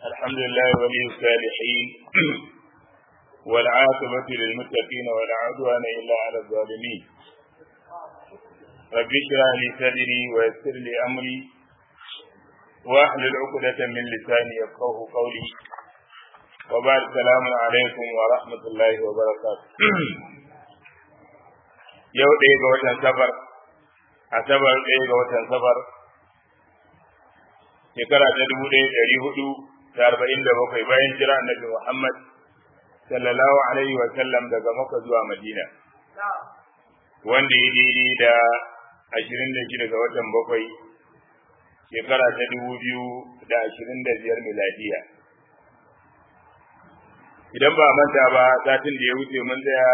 الحمد لله ولي الصالحين والعاقبة للمتقين ولا عدوان إلا على الظالمين رب اشرح لي صدري ويسر لي أمري واحلل عقدة من لساني يفقه قولي وبعد السلام عليكم ورحمة الله وبركاته yau ɗaya ga watan safar asabar ɗaya ga watan safar shekara ta dubu ɗaya ɗari hudu da arba'in da bakwai bayan jira annabi Muhammad sallallahu alaihi wa sallam daga Makka zuwa Madina wanda ya daidai da ashirin da shida ga watan bakwai shekara ta dubu biyu da ashirin da biyar miladiya idan ba manta ba satin da ya wuce mun tsaya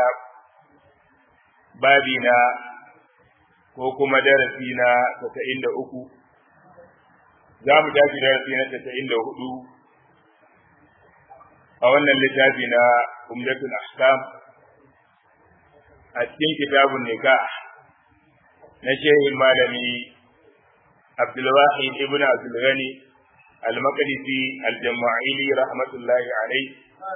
babi na ko kuma darasi na tasa'in da uku za mu tashi darasi na tasa'in da hudu a wannan littafi na umdatul ahkam a cikin kitabun nikah na shehin malami abdulwahid ibn abdulghani al-maqdisi al-jama'ili rahmatullahi alaihi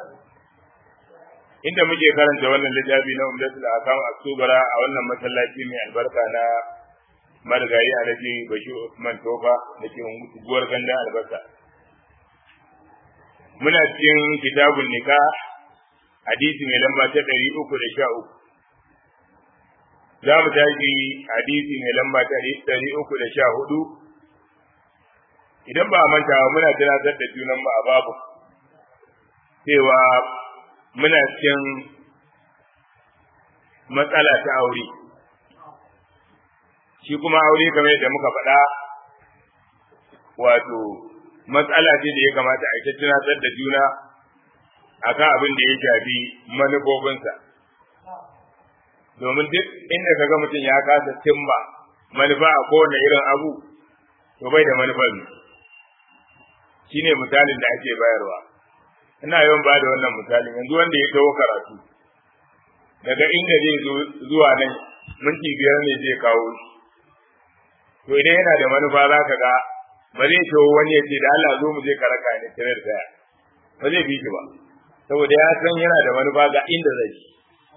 inda muke karanta wannan littafi na umdatul akam aktubara a wannan masallaci mai albarka na marigayi alhaji bashir usman tofa da ke guguwar ganda albarka muna cikin kitabun nika hadisi mai lamba ta ɗari uku da sha uku za mu tashi hadisi mai lamba ta ɗari uku da sha hudu idan ba a manta muna tunatar da junan mu a babu cewa muna cikin matsala ta aure shi kuma aure kamar yadda muka faɗa wato matsala ce da ya kamata a tunatar da juna akan abin da ya shafi manufofinsa domin duk inda ka ga mutum ya kasa cimma manufa a kowane irin abu to bai da manufar shi ne misalin da ake bayarwa ina yawan ba da wannan misalin yanzu wanda ya kawo karatu daga inda zai zo zuwa nan minti biyar ne zai kawo shi to idan yana da manufa za ka ga ba zai ce wani ya ce da Allah zo mu je karaka ne tare da daya ba zai bi shi ba saboda ya san yana da manufa ga inda zai shi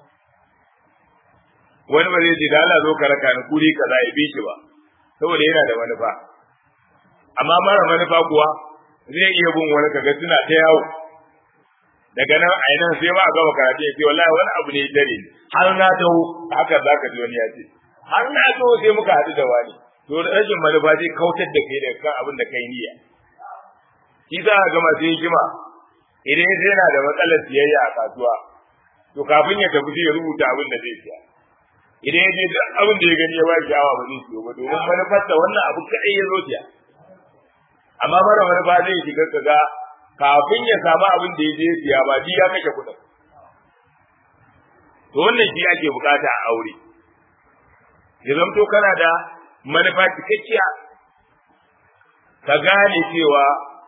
wani ba zai ce da Allah zo karaka ne kuri kaza ya bi shi ba saboda yana da manufa amma mara manufa kuwa zai iya bin wani kaga suna ta yawo daga nan a nan sai ma a gama karatu ya ce wallahi wani abu ne dare har na taho haka za ka ji wani ya ce har na taho sai muka haɗu da wani to rashin manufa zai kautar da kai daga kan abin da kai niyya shi za a gama sai hikima idan sai yana da matsalar siyayya a kasuwa to kafin ya tafi sai ya rubuta abin da zai siya idan ya je duk abin da ya gani ya ba shi awa ba zai siyo ba domin manufarsa wannan abu kaɗai ya zo siya amma mara manufa zai shiga kaga kafin ya samu abin da ya je siya ba ya kashe kuɗin to wannan shi ake bukata a aure ya zamto kana da manufa cikakkiya ka gane cewa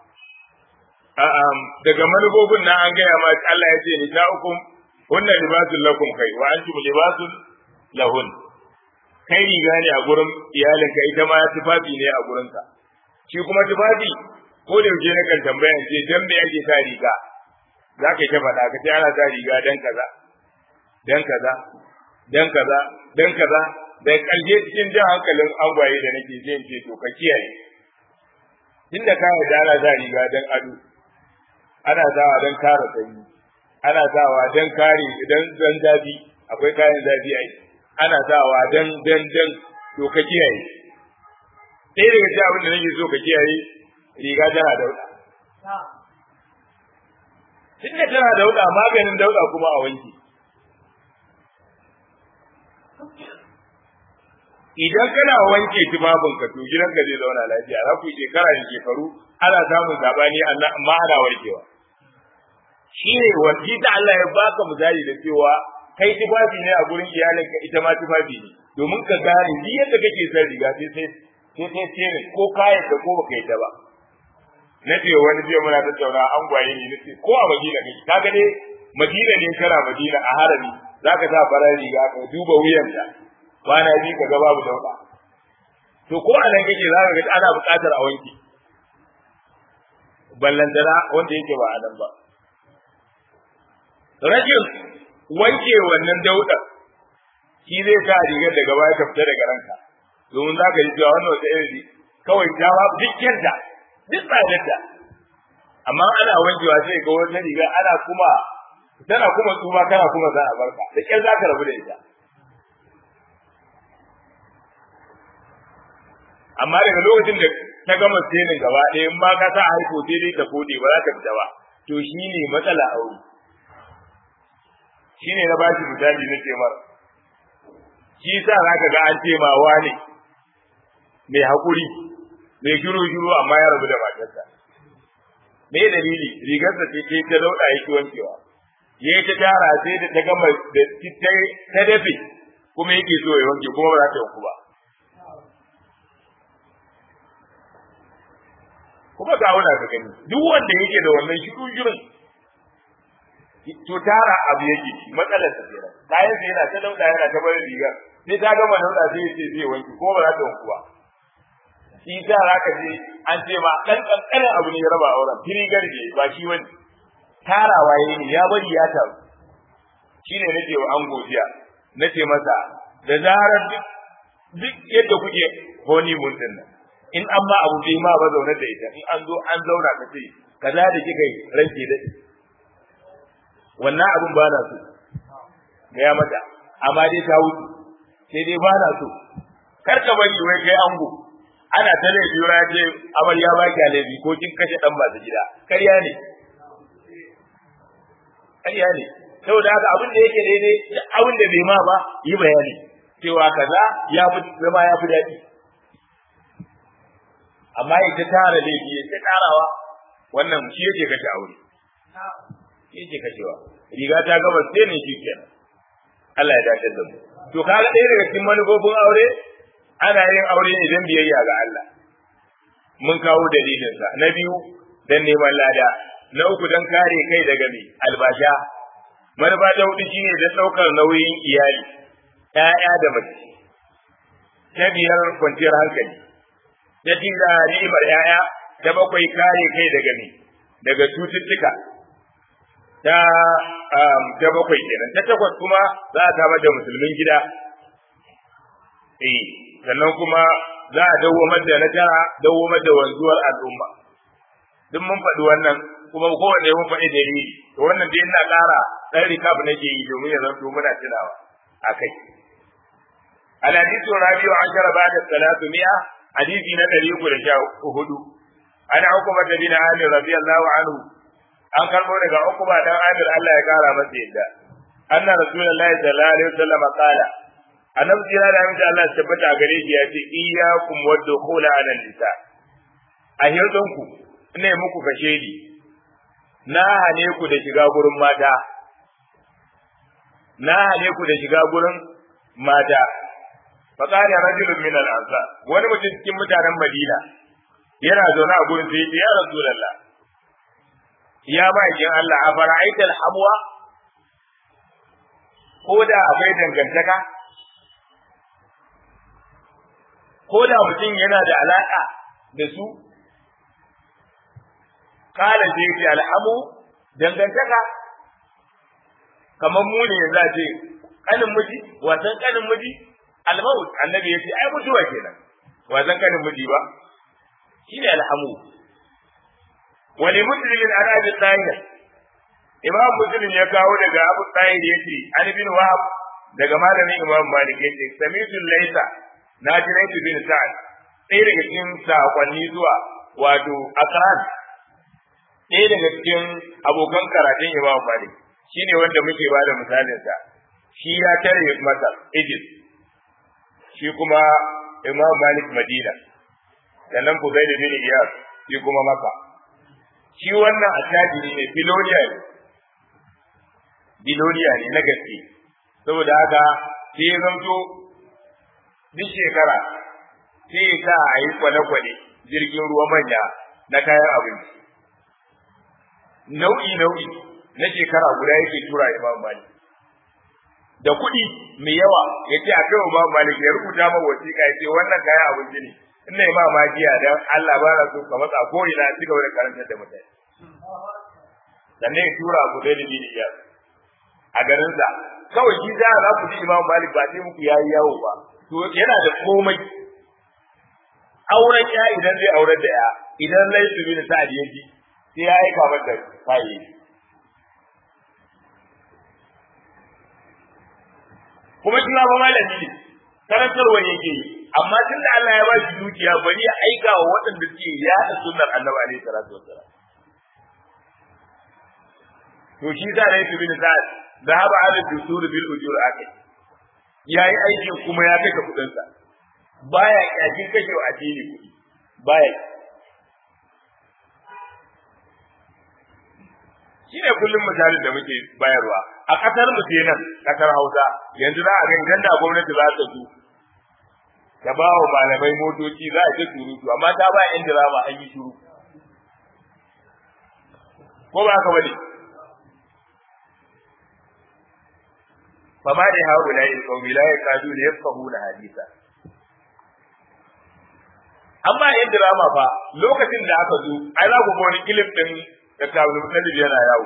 daga manufofin nan an gaya ma Allah ya ce nisa'ukum hunna libasun lakum kai wa antum libasun lahun kai riga ne a gurin iyalinka ita ma tufafi ne a gurinka shi kuma tufafi ko da yaushe na kan tambaya ce dan me ake sa riga za ka ta faɗa ka ce ana sa riga dan kaza dan kaza dan kaza dan kaza da ƙarshe cikin jan hankalin angwaye da nake je ce to ka kiyaye tunda ka yarda ana sa riga dan ado ana sawa dan kare sanyi ana sawa dan kare idan dan zafi akwai kayan zafi ai ana sawa dan dan dan to ka kiyaye ɗaya daga cikin abin da nake so ka kiyaye riga tana dauɗa tunda tana dauɗa maganin dauɗa kuma a wanke idan kana wanke tufafin ka to gidanka zai zauna lafiya za ku yi shekara da shekaru ana samun sabani amma ana warkewa shi ne wanki ta Allah ya baka misali da cewa kai tufafi ne a gurin iyalinka ita ma tufafi ne domin ka gane duk yadda kake son riga sai sai sai sai sai ko kayan da ko baka yi ta ba na ce wani jiya muna tattauna an gwaye ne nace ko a Madina kake kaga dai Madina ne kana Madina a harami zaka sa farar riga ka duba wuyanta kwana biyu ka ga babu dauda to ko a nan kake za ka ga ana buƙatar a wanke ballantana wanda yake ba a nan ba rashin wanke wannan dauda shi zai sa rigar daga baya ta fita daga ranka domin za ka ji cewa wannan wata irin kawai ta ba duk yadda duk tsadarta amma ana wankewa sai ga wata riga ana kuma tana kuma tsufa kana kuma za a barka da kyar za ka rabu da ita amma daga lokacin da ta gama senin gaba ɗaya in ba ka sa haifo sai dai ta kode ba za ta fita ba to shi ne matsala a wuri shi ne na ba shi misali na ce mara shi sa za ka ga an ce ma wane mai haƙuri mai shiru shiru amma ya rabu da matarsa me dalili rigarsa ce ke ta lauɗa yake wankewa ya ta tara sai da ta gama da ta dafe kuma yake so ya wanke kuma ba za ta yanku ba kuma ga wanda ka gani duk wanda yake da wannan shiru shirin to tara abu yake matsalar sa kenan kayan sa yana ta lauɗa yana ta bari rigar sai ta gama lauɗa sai ya ce zai wanke kuma ba za ta yanku ba shi ta zaka je an ce ma dan kankanin abu ne ya raba auren fili garje ba shi wani tarawa yayi ne ya bari ya taru shine nake wa an godiya nace masa da zarar duk yadda kuke honi mun din nan in an ma abu bai ma ba zaune da ita in an zo an zauna ka ce kaza da kika yi ranke da wannan abun ba na so ga ya mata amma dai ta wuce sai dai ba na so kar ka bari wai kai ango ana ta laifi ya ce amarya ba ki laifi ko kin kashe dan masu gida ƙarya ne ƙarya ne saboda haka abin da yake daidai da abin da bai ma ba yi bayani cewa kaza ya fi zama ya fi daɗi amma ya ta tara laifi ya ta tarawa wannan shi yake kashe aure shi yake kashewa riga ta gaba sai ne shi kenan Allah ya dace da mu to kaga ɗaya daga cikin manufofin aure ana yin aure ne don biyayya ga Allah mun kawo dalilinsa na biyu don neman lada na uku don kare kai daga mai albasha manufa ta hudu shine don ɗaukar nauyin iyali ‘ya'ya da mace ta biyar kwanciyar hankali ta tira ni'imar ‘ya'ya ta bakwai kare kai daga mai daga cututtuka ta ta bakwai kenan ta takwas kuma za a samar da musulmin gida eh sannan kuma za a dawwamar da na tara dawwamar da wanzuwar al'umma duk mun faɗi wannan kuma kowanne mun faɗi dalili to wannan dai ina ƙara ɗan recap nake yi domin ya zanto muna tunawa akai الحديث الرابع عشر بعد الثلاثمائة حديث نبي يقول شاء هدو أنا عقبة بن عامر رضي الله عنه an karbo daga Uqba dan Amir Allah ya kara masa yadda anna rasulullahi sallallahu alaihi wasallam qala annabi jira da amince Allah ya tabbata a gare shi ya ce iyyakum wadkhula ala nisa a hirdon ku ina muku kashe ni na hane ku da shiga gurin mata na hane ku da shiga gurin mata fa qala rajulun min al-ansar wani mutum cikin mutanen Madina yana zaune a gurin sai ya rasulullah ya bakin Allah a fara'aita alhamwa ko da akwai dangantaka ko da mutum yana da alaka da su kala ce ce alhamu dangantaka kamar mu ne za ce kanin miji wasan kanin miji almaut annabi ya ce ai mutuwa kenan wasan kanin miji ba shine alhamu wani muslimin an abi tahir imam muslim ya kawo daga abu tahir yace an bin wahab daga malamin imam malik yace samitu laysa na ji laysa bin sa'ad ɗaya daga cikin sakonni zuwa wato akran ɗaya daga cikin abokan karatun imam malik shine wanda muke ba da misalin sa shi ya tare masa Egypt shi kuma imam malik madina sannan Fudail bin Iyas shi kuma maka shi wannan attajiri ne biloniya ne biloniya ne na gaske saboda haka sai ya zamto duk shekara sai ya sa a yi kwale-kwale jirgin ruwa manya na kayan abinci nau'i nau'i na shekara guda yake tura imam malik da kuɗi mai yawa ya ce a kai imam malik ya rubuta ma wasiƙa ya ce wannan kayan abinci ne ina yi mamakiya dan Allah ba na so ka matsa ko ina ci gaba da karantar da mutane sannan ya tura ku da bin iya a garin sa kawai shi da za ku ji Imam Malik ba sai muku yayi yawo ba to yana da komai auren ya idan zai aurar da ya idan laifi bin sa'ad ya ji sai ya aika mata kayayyaki kuma shi ma ba malami ne karantarwa yake yi amma tun da Allah ya ba shi dukiya bari ya aika wa waɗanda suke yaɗa sunnar annabi alaihi salatu wassalam to shi da rai su bin sa'ad zahaba ala dusur bil ujur akai yayi aikin kuma ya kai kudin sa baya yakin kashe wa addini kudi baya shine kullum misalin da muke bayarwa a kasar mu nan kasar Hausa yanzu za a ga idan da gwamnati za ta zo ta ba wa malamai motoci za a ta surutu amma ta ba yan dirama an yi shiru ko ba haka bane fama da hawo la il qawmi la yakadu la yafqahuna hadisa amma yan dirama fa lokacin da aka zo ai za ku ga wani clip din da kawo mutallib yana yawo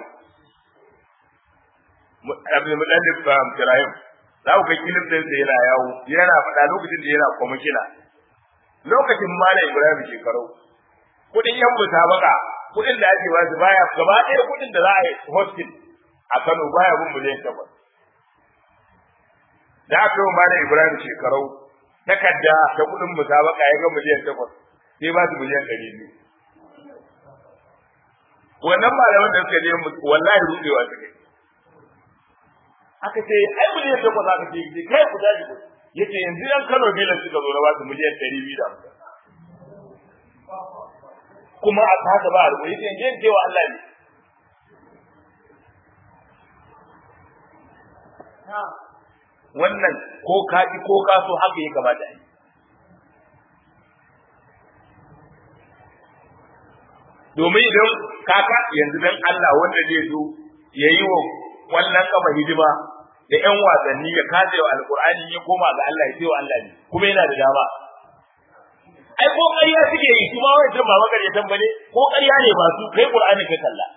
abin mutallib ba Ibrahim za ku ga clip din da yana yawo yana faɗa lokacin da yana kwamishina lokacin malam Ibrahim shekarau kudin yan musabaka kudin da ake basu baya gaba ɗaya kudin da za a yi hostel a Kano baya bin miliyan takwas da aka yi malam Ibrahim shekarau takarda ta kudin musabaka ya ga miliyan takwas sai ba su miliyan ɗari biyu wannan malaman da suka je wallahi rudewa suka yi aka ce ai miliyan takwas aka ce kai ku tashi ku yace yanzu yan Kano bilan suka zo na ba su miliyan ɗari biyu da hamsin kuma a haka ba a rubuce yace yanzu cewa Allah ne wannan ko ka ki ko ka so haka ya kamata yi domin idan kaka yanzu dan Allah wanda zai zo ya yi wa wannan kafa hidima da ƴan wasanni ya kaje wa alqur'ani ya koma ga Allah ya ce wa Allah ne kuma yana da dama ai ko ƙarya suke yi kuma wai tan ba makar ya tambane ko ƙarya ne ba su kai qur'ani ka kalla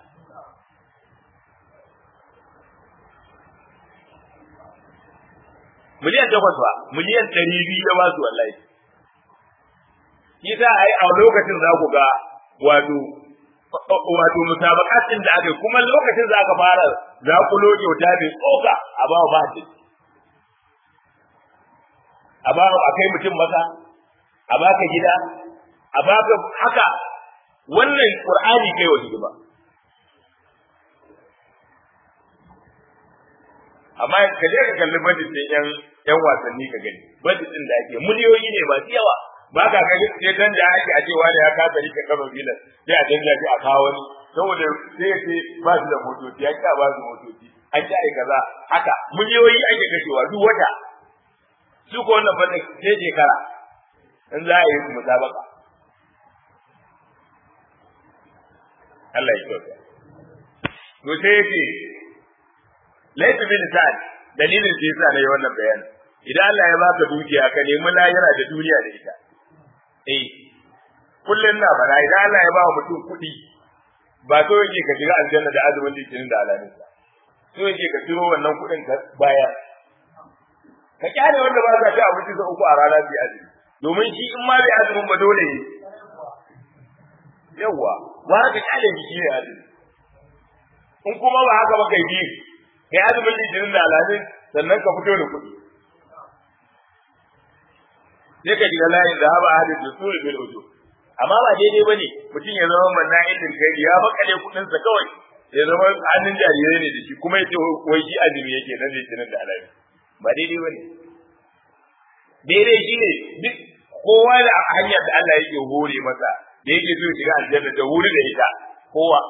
miliyan takwas ba miliyan ɗari biyu ya ba su wallahi shi sa ai a lokacin za ku ga wato wato musabaqatin da aka kuma lokacin za ka fara za ku lo kyauta mai tsoka a ba ba shi a ba a kai mutum masa a baka gida a baka haka wannan qur'ani kai wasu ba amma ka je ka kalli budget din yan yan wasanni ka gani budget din da ake miliyoyi ne masu yawa ba ka ga sai dan da ake a cewa da ya kasa rike kano bilan sai a danja shi a kawo wani saboda sai sai ba su da motoci ya ka ba su motoci an ci ai kaza haka miliyoyi ake kashewa duk wata su ko wannan fannin sai shekara in za a yi su musabaka Allah ya kyauta to sai yake laifin bin sa'ad dalilin da yasa na yi wannan bayani idan Allah ya baka dukiya ka nemi lahira da duniya da ita eh kullun na bana idan Allah ya ba mutum kuɗi ba so yake ka shiga aljanna da azumin litinin da alamin sa so yake ka ciro wannan kuɗin ka baya ka kyale wanda ba za ta abinci sa uku a rana bi azumi domin shi in ma bai azumin ba dole ne yawwa ba ka kyale shi ne azumi in kuma ba haka ba kai bi kai azumin litinin da alamin sannan ka fito da kuɗi sai ka shiga layin da haba hadin da suri bil ujub amma ba daidai bane mutum ya zama manna ilmin kai ya makale kudin sa kawai ya zama hannun jarirai ne da shi kuma yace wai shi azumi yake nan ne tunan da alawi ba daidai bane daidai shine duk kowa da hanyar da Allah yake hore masa da yake so shiga aljanna da wuri da ita kowa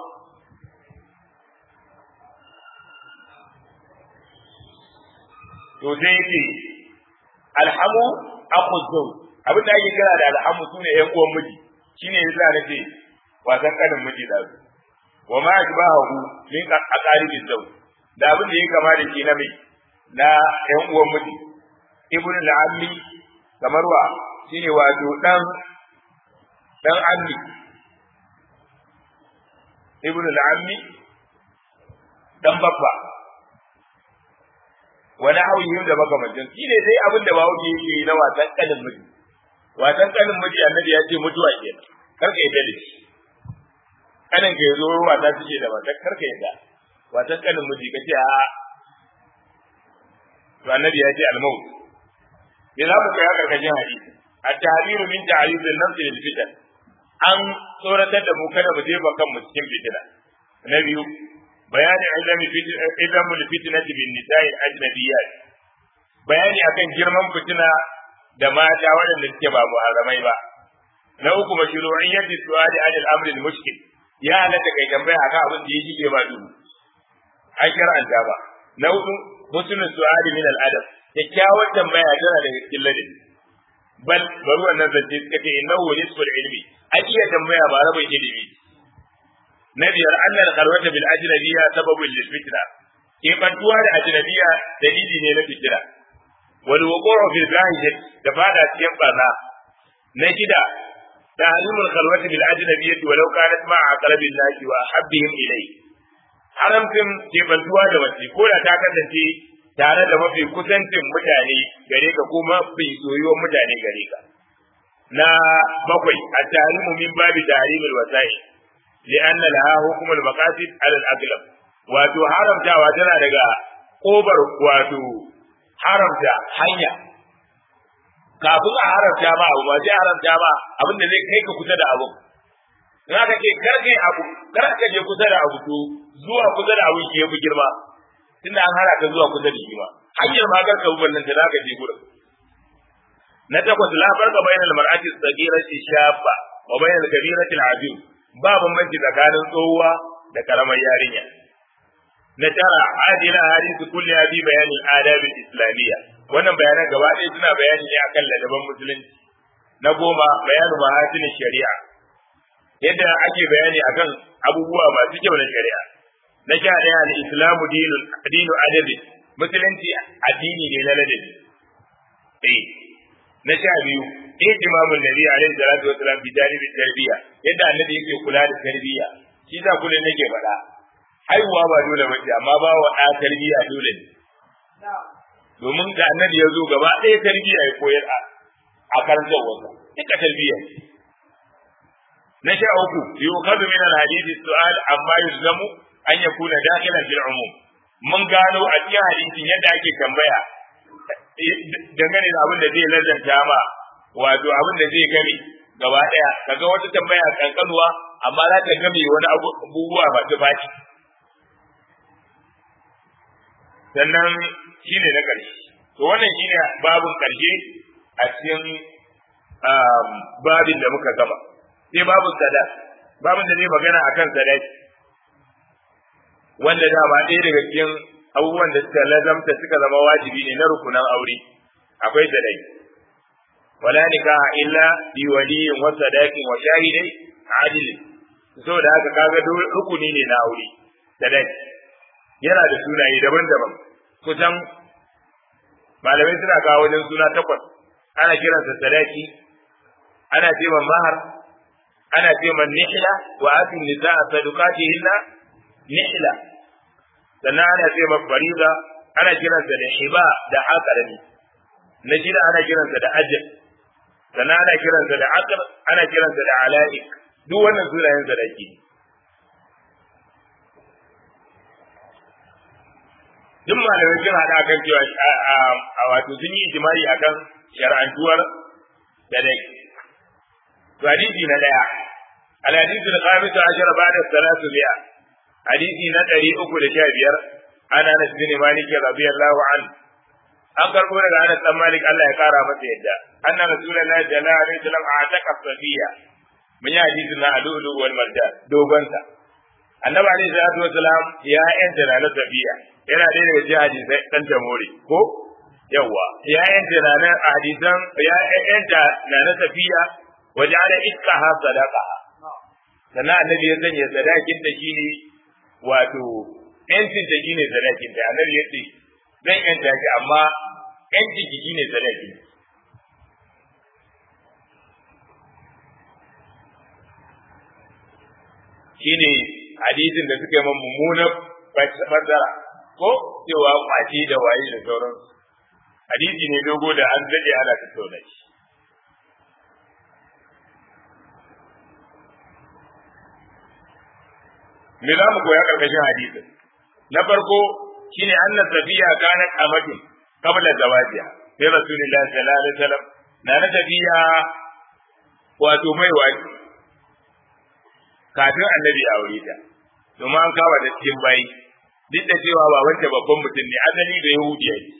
to sai yake alhamu akhu zawj abin da ake kira da alhamu sune ƴan uwan miji shine yasa nake wasan kanin miji da su wa ma ajbahu min aqaribi zawj da abin da yake kama da shi na mai na ƴan uwan miji ibn al-ammi kamar wa shine wato dan dan ammi ibnu al-ammi dan babba wani hauyin da makamancin shi ne dai abin da bawo ke yi na wasan kanin miji wasan kanin miji annabi ya ce mutuwa kenan kar ka yadda da shi kanin ka yazo wasa suke da wasa kar ka yadda wasan kanin miji ka ce a to annabi ya ce al-maut me za mu kai a karkashin hadisi at-tahriru min ta'yid an-nafs lil fitan an tsoratar da mu kada mu jefa kanmu cikin fitina na biyu bayani ilmi ilmi fitnati bin nisa'i ajnabiyyat bayani akan girman fitina da mata waɗanda suke ba muharramai ba na uku mashru'iyyati su'ali anil amri al-mushkil ya halatta kai tambaya akan abin da yake ba duhu an shar'anta ba na hudu husnul su'ali min al-adab kyakkyawar tambaya tana daga cikin ladabi bal bari wannan zance suka ce innahu nisful ilmi a iya tambaya ba rabin ilimi na biyar annal khalwata bil ajnabiyya sababun lil fitna ke bantuwa da ajnabiyya dalili ne na fitna wal wuqu'u fil ghahiyyah da fada cikin barna na shida tahrimul khalwati bil ajnabiyyah walau kanat ma'a aqrabil nasi wa habbihim ilayhi haramcin ke bantuwa da wace ko da ta kasance tare da mafi kusancin mutane gare ka kuma mafi soyuwar mutane gare ka na bakwai a tarimu min babi tarimul wasai li'anna laha hukumul maqasid ala al-aqlab wato haramtawa tana daga kobar wato haramta hanya kafin a haramta ma abu ba sai haramta ma abin da zai kai ka kusa da abu in aka ce kar kai abu kar ka je kusa da abu to zuwa kusa da abu ke fi girma tunda an hana ka zuwa kusa da shi ba hanyar ma kar ka wannan ta zaka je gurin na takwas la farqa bainal mar'ati as-saghirati shabba wa bainal kabirati al-azim ba bambanci tsakanin tsohuwa da karamar yarinya na tara adila hadisi kulli bi bayani al-adab al-islamiyya wannan bayanan gaba ɗaya suna bayani ne akan ladaban musulunci na goma bayanu mahasin shari'a yadda ake bayani akan abubuwa masu kyau na shari'a na sha ɗaya al-islamu dinu adabi musulunci addini ne na ladabi eh na sha biyu ihtimamul nabi alaihi salatu wasalam bi janibi tarbiyya yadda annabi yake kula da tarbiyya shi za kullun nake faɗa haihuwa ba dole ba ce amma ba wa ɗa tarbiyya dole ne domin da annabi ya zo gaba ɗaya tarbiyya ya koyar a karantar wasa duka tarbiyya na sha uku yuqadu min al-hadith su'al amma yuzlamu an yakuna dakhilan fil umum mun gano a cikin hadisin yadda ake tambaya dangane da abin da zai lazanta ma wato abin da zai gami gaba daya kaga wata tambaya kankanuwa amma za ta gami wani abubuwa ba ta baki sannan shine na karshe to wannan shine babun karshe a cikin babin da muka gama sai babun sadaq babun da zai magana akan sadaki wanda dama ɗaya daga cikin abubuwan da suka lazamta suka zama wajibi ne na rukunan aure akwai sadaki wala nikaha illa bi waliyin wa sadaqin wa shahidai adilin saboda haka kaga rukuni ne na aure sadaki yana da sunaye daban-daban kusan malamai suna kawo wajen suna takwas ana kiransa sadaki ana ce mahar ana ce nihla wa atin nisaa sadaqatihinna nihla sannan ana ce ma fariza ana kiransa da hiba da aqrani na shida ana kiransa da ajr sannan ana kiransa da aqr ana kiransa da alaik duk wannan sunayen sadaki duk malamai sun hada kan cewa a wato sun yi ijimai akan shar'antuwar sadaki to hadisi na daya al-hadith al-khamis ashara ba'da salatu bi'a hadisi na ɗari uku da sha biyar ana na bin malik radiyallahu an an karɓo daga anas dan malik Allah ya kara masa yadda anna rasulullahi sallallahu alaihi wasallam ataka safiya mun yi hadisi na alulu wal marjan dogon sa annabi alaihi salatu wasalam ya yanta na safiya yana ɗaya daga cikin hadisai dan tamori ko yawa ya yanta na na hadisan ya yanta na na safiya waja'ala iskaha sadaqaha sannan annabi ya sanya sadakin da shine wato yancin da shine sadakin da annabi ya ce zan yanta shi amma yancin ki shine sadakin shine hadisin da suka yi man mummunan fassara ko cewa kwace da waye da sauransu hadisi ne dogo da an dade ana tattauna shi me za mu koya karkashin hadisin na farko shine anna safiya kanat amatin qabla zawajiha sai rasulullahi sallallahu alaihi wasallam na na tafiya wato mai wani kafin annabi ya aure ta domin an kawo da cikin bayi duk da cewa ba wanda babban mutum ne asali da yahudiya ne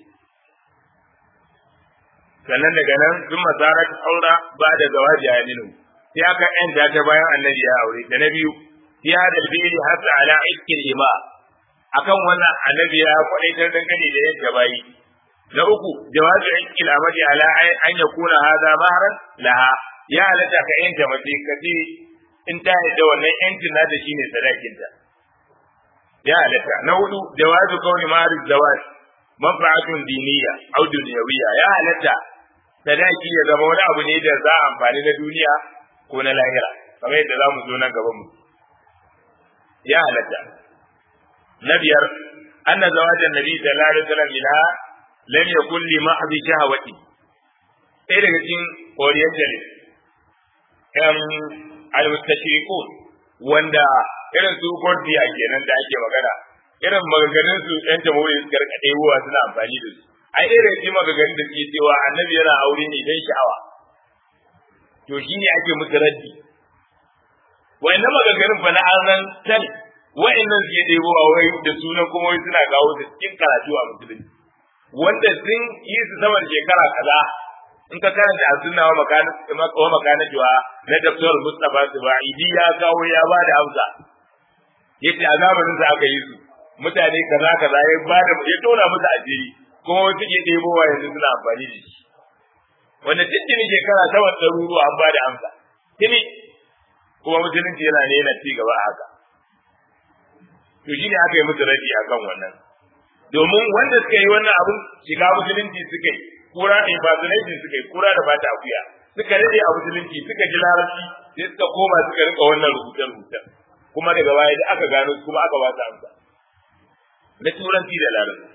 sannan daga nan sun masara ta aura ba da zawaji a ninu sai aka yanta ta bayan annabi ya aure da na biyu fi hadal bi'li hatta ala ikkil ima akan wannan annabi ya kwadaitar dangane da yadda bayi na uku jawazu ikkil amadi ala an yakuna hadha mahran laha ya halatta ka yanta mace ka ce in ta yadda wannan yancin nata shine sadakinta ya halatta na hudu jawazu kauni mahar zawaj manfa'atun diniya au dunyawiyya ya halatta sadaki ya zama wani abu ne da za a amfani na duniya ko na lahira kamar yadda za mu zo nan gaban mu ya halatta na biyar anna zawajan nabi sallallahu alaihi wasallam minha lam yakun li mahdhi shahawati sai daga cikin orientalist um al-mustashriqun wanda irin su gordiya kenan da ake magana irin maganganun su yan jamhuriyar suka rika ɗebowa suna amfani da su ai irin shi maganganun da suke cewa annabi yana aure ne don sha'awa to shi ne ake musu raddi wa'annan maganganun fa na arnan tal wa'annan suke ɗebowa wai da sunan kuma wai suna kawo su cikin karatu a musulunci wanda sun yi su saman shekara kaza in ka karanta a sunna wa makana wa makana juwa na Dr. Mustapha Zubaidi ya kawo ya ba da amsa yace a zamanin sa aka yi su mutane kaza kaza ya ba da ya tona musu ajiri kuma wasu ke ɗebowa yanzu suna amfani da shi wanda cikin shekara ta wata ɗaruruwa an ba da amsa tuni kuma musulunci yana ne yana ci gaba a haka to shine aka yi musu rabi akan wannan domin wanda suka yi wannan abun shiga musulunci suka yi kura impersonation suka yi kura da bata akuya suka rade a musulunci suka ji larabci sai suka koma suka rika wannan rubuce rubuce kuma daga baya da aka gano kuma aka ba su amsa na turanci da larabci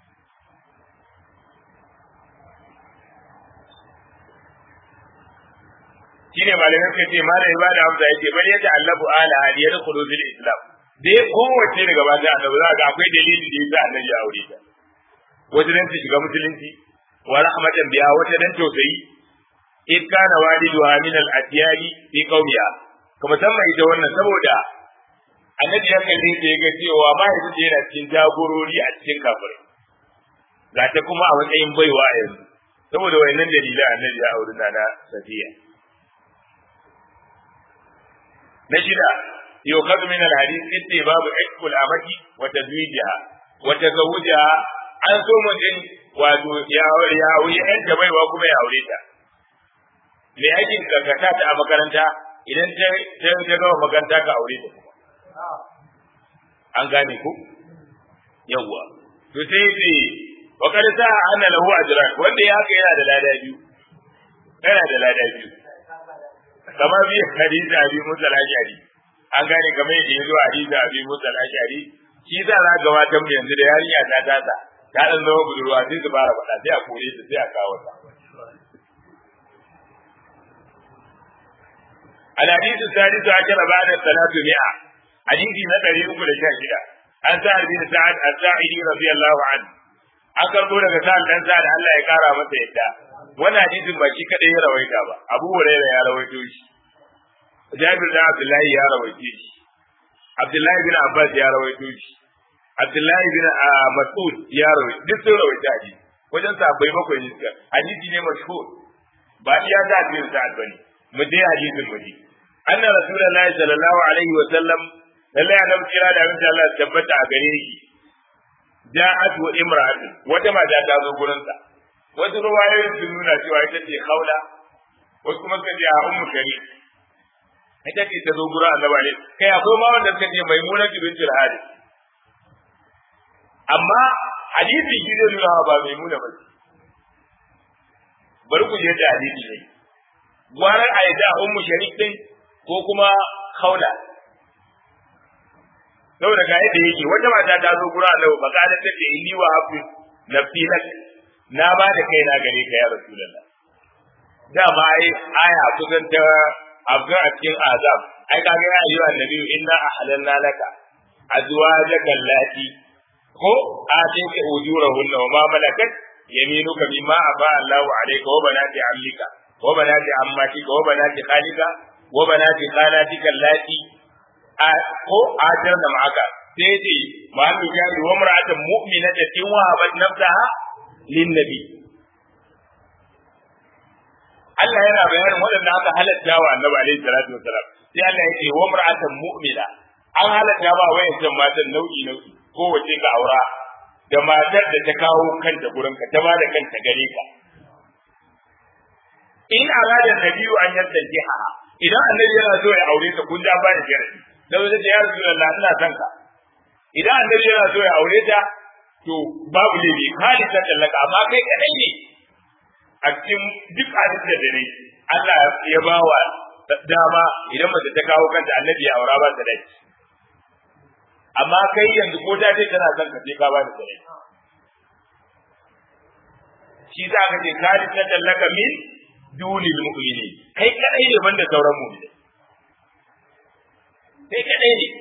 shine malamai suka ce malamai ba da amsa yake bari yadda Allahu ala hadiyar khulufil islam dai kowace daga ba da annabi za ga akwai dalili da yasa annabi ya aure ta wata dan ta shiga musulunci wa rahmatan biha wata dan tausayi in kana waliduha min al atyali fi qawmiha kuma musamman ita wannan saboda annabi ya kalle ta ga cewa ba ya ce yana cikin jagorori a cikin kafirai ga ta kuma a matsayin baiwa a yanzu saboda wayannan dalilan annabi ya auri na safiya na shida يؤخذ من الحديث استباب عتق الأمة وتزويجها وتزوجها an so mutum wato ya wuri yan ta baiwa kuma ya aure ta me aikin kakata ta a makaranta idan ta ta gama makaranta ka aure ta kuma an gane ku yawwa to sai ce wa kad sa anna lahu ajran wanda ya haka yana da lada biyu yana da lada biyu kamar bi hadisi abi musa al-ashari an gane kamar yadda ya zo a hadisi abi musa al-ashari shi za a ga watan mu yanzu da yarinya ta tasa ta dan zama budurwa sai su fara faɗa sai a kore ta sai a kawo ta الحديث السادس عشر بعد الثلاث مئة حديث نقل يقول شاشدة عن سعد بن سعد الساعدي رضي الله عنه an karbo daga sa'ad dan sa'ad Allah ya kara masa yadda wannan hadisin ba shi kadai ya rawaita ba Abu Hurairah ya rawaito shi Jabir da Abdullahi ya rawaito shi Abdullahi bin Abbas ya rawaito shi Abdullahi bin Mas'ud ya rawaito duk sun rawaita hadisi wajen sahabbai bakwai ne suka hadisi ne mashhur ba iya da hadisin sa'ad bane mu je hadisin mu ji anna rasulullahi sallallahu alaihi wa sallam lalle annabi kira da abin Allah tabbata a gare shi ja'at wa imra'atu wata mata ta zo gurin sa wasu ruwayoyin sun nuna cewa ita ce khawla wasu kuma suka ce a ummu shari ita ce ta zo gurin annabi ne kai akwai ma wanda suka ce maimuna bintul harith amma hadisi shi zai nuna ba maimuna ba bari ku je da hadisi ne gwarar a yadda ummu sharif din ko kuma khawla saboda ga yadda yake wata mata ta zo gura Allah ba ka da take inni wa hafi nafsi lak na ba da kai na gare ka ya rasulullah dama ai aya kusan ta abga a cikin azab ai kaga ya ayyuha annabi inna ahlalna laka azwajaka allati ko atinka ujurahunna wa ma malakat yaminuka mimma aba Allahu alayka wa banati ammika wa banati ammatika wa banati khalika wa banati khalatika allati ko ajar da ma'aka sai ce ma'anu jari wa mar'atan mu'minatan in wahabat nafsaha lin nabi Allah yana bayanin waɗanda aka halatta wa Annabi alaihi salatu wasalam sai Allah yake wa mar'atan mu'mina an halatta ba wayancan matan nau'i nau'i ko wace ka aura da matar da ta kawo kanta gurin ka ta ba da kanta gare ka in arada nabiyu an yadda idan annabi yana so ya aure ta kun ja ba da sharadi da wajen da ya rasulullah ina son ka idan annabi yana so ya aure ta to babu laifi kali ta tallaka amma kai kadai ne a cikin duk hadisi da dare Allah ya ba wa dama idan mace ta kawo kanta annabi ya aura ba ta dai amma kai yanzu ko ta ce tana son ka sai ka ba da dare shi za ka ce kali ta tallaka min dunil mu'minin kai kadai ne banda sauran mu'minai kai kadai ne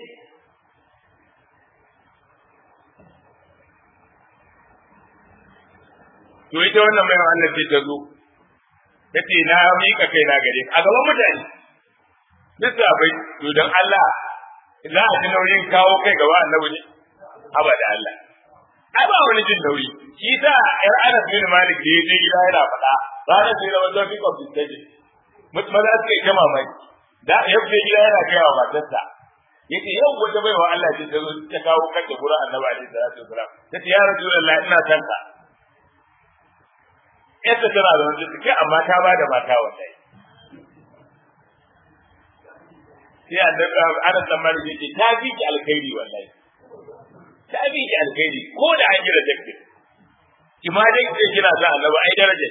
to ita wannan mai Allah ce ta zo tace na mika kai na gare a gaban mutane duk bai to dan Allah za a ji nauyin kawo kai gaba annabi ne abada Allah ai ba wani jin nauyi shi ta yar Anas bin Malik da yaje gida yana faɗa ranar da yawa zafi of the stage mutum za su kai mamaki da ya fi gida yana kai wa matarsa yace yau wata baiwa Allah ce ta zo ta kawo kanta gurin Annabi alaihi salatu wasalam tace ya Rasulullah ina san ka yadda tana da wanda take amma ta ba da mata wallahi sai Annabi Anas dan Malik yace ta fi ki alkhairi wallahi ta fi ki alkhairi ko da an yi rajabti ki ma dai ke kira sa Annabi ai daraja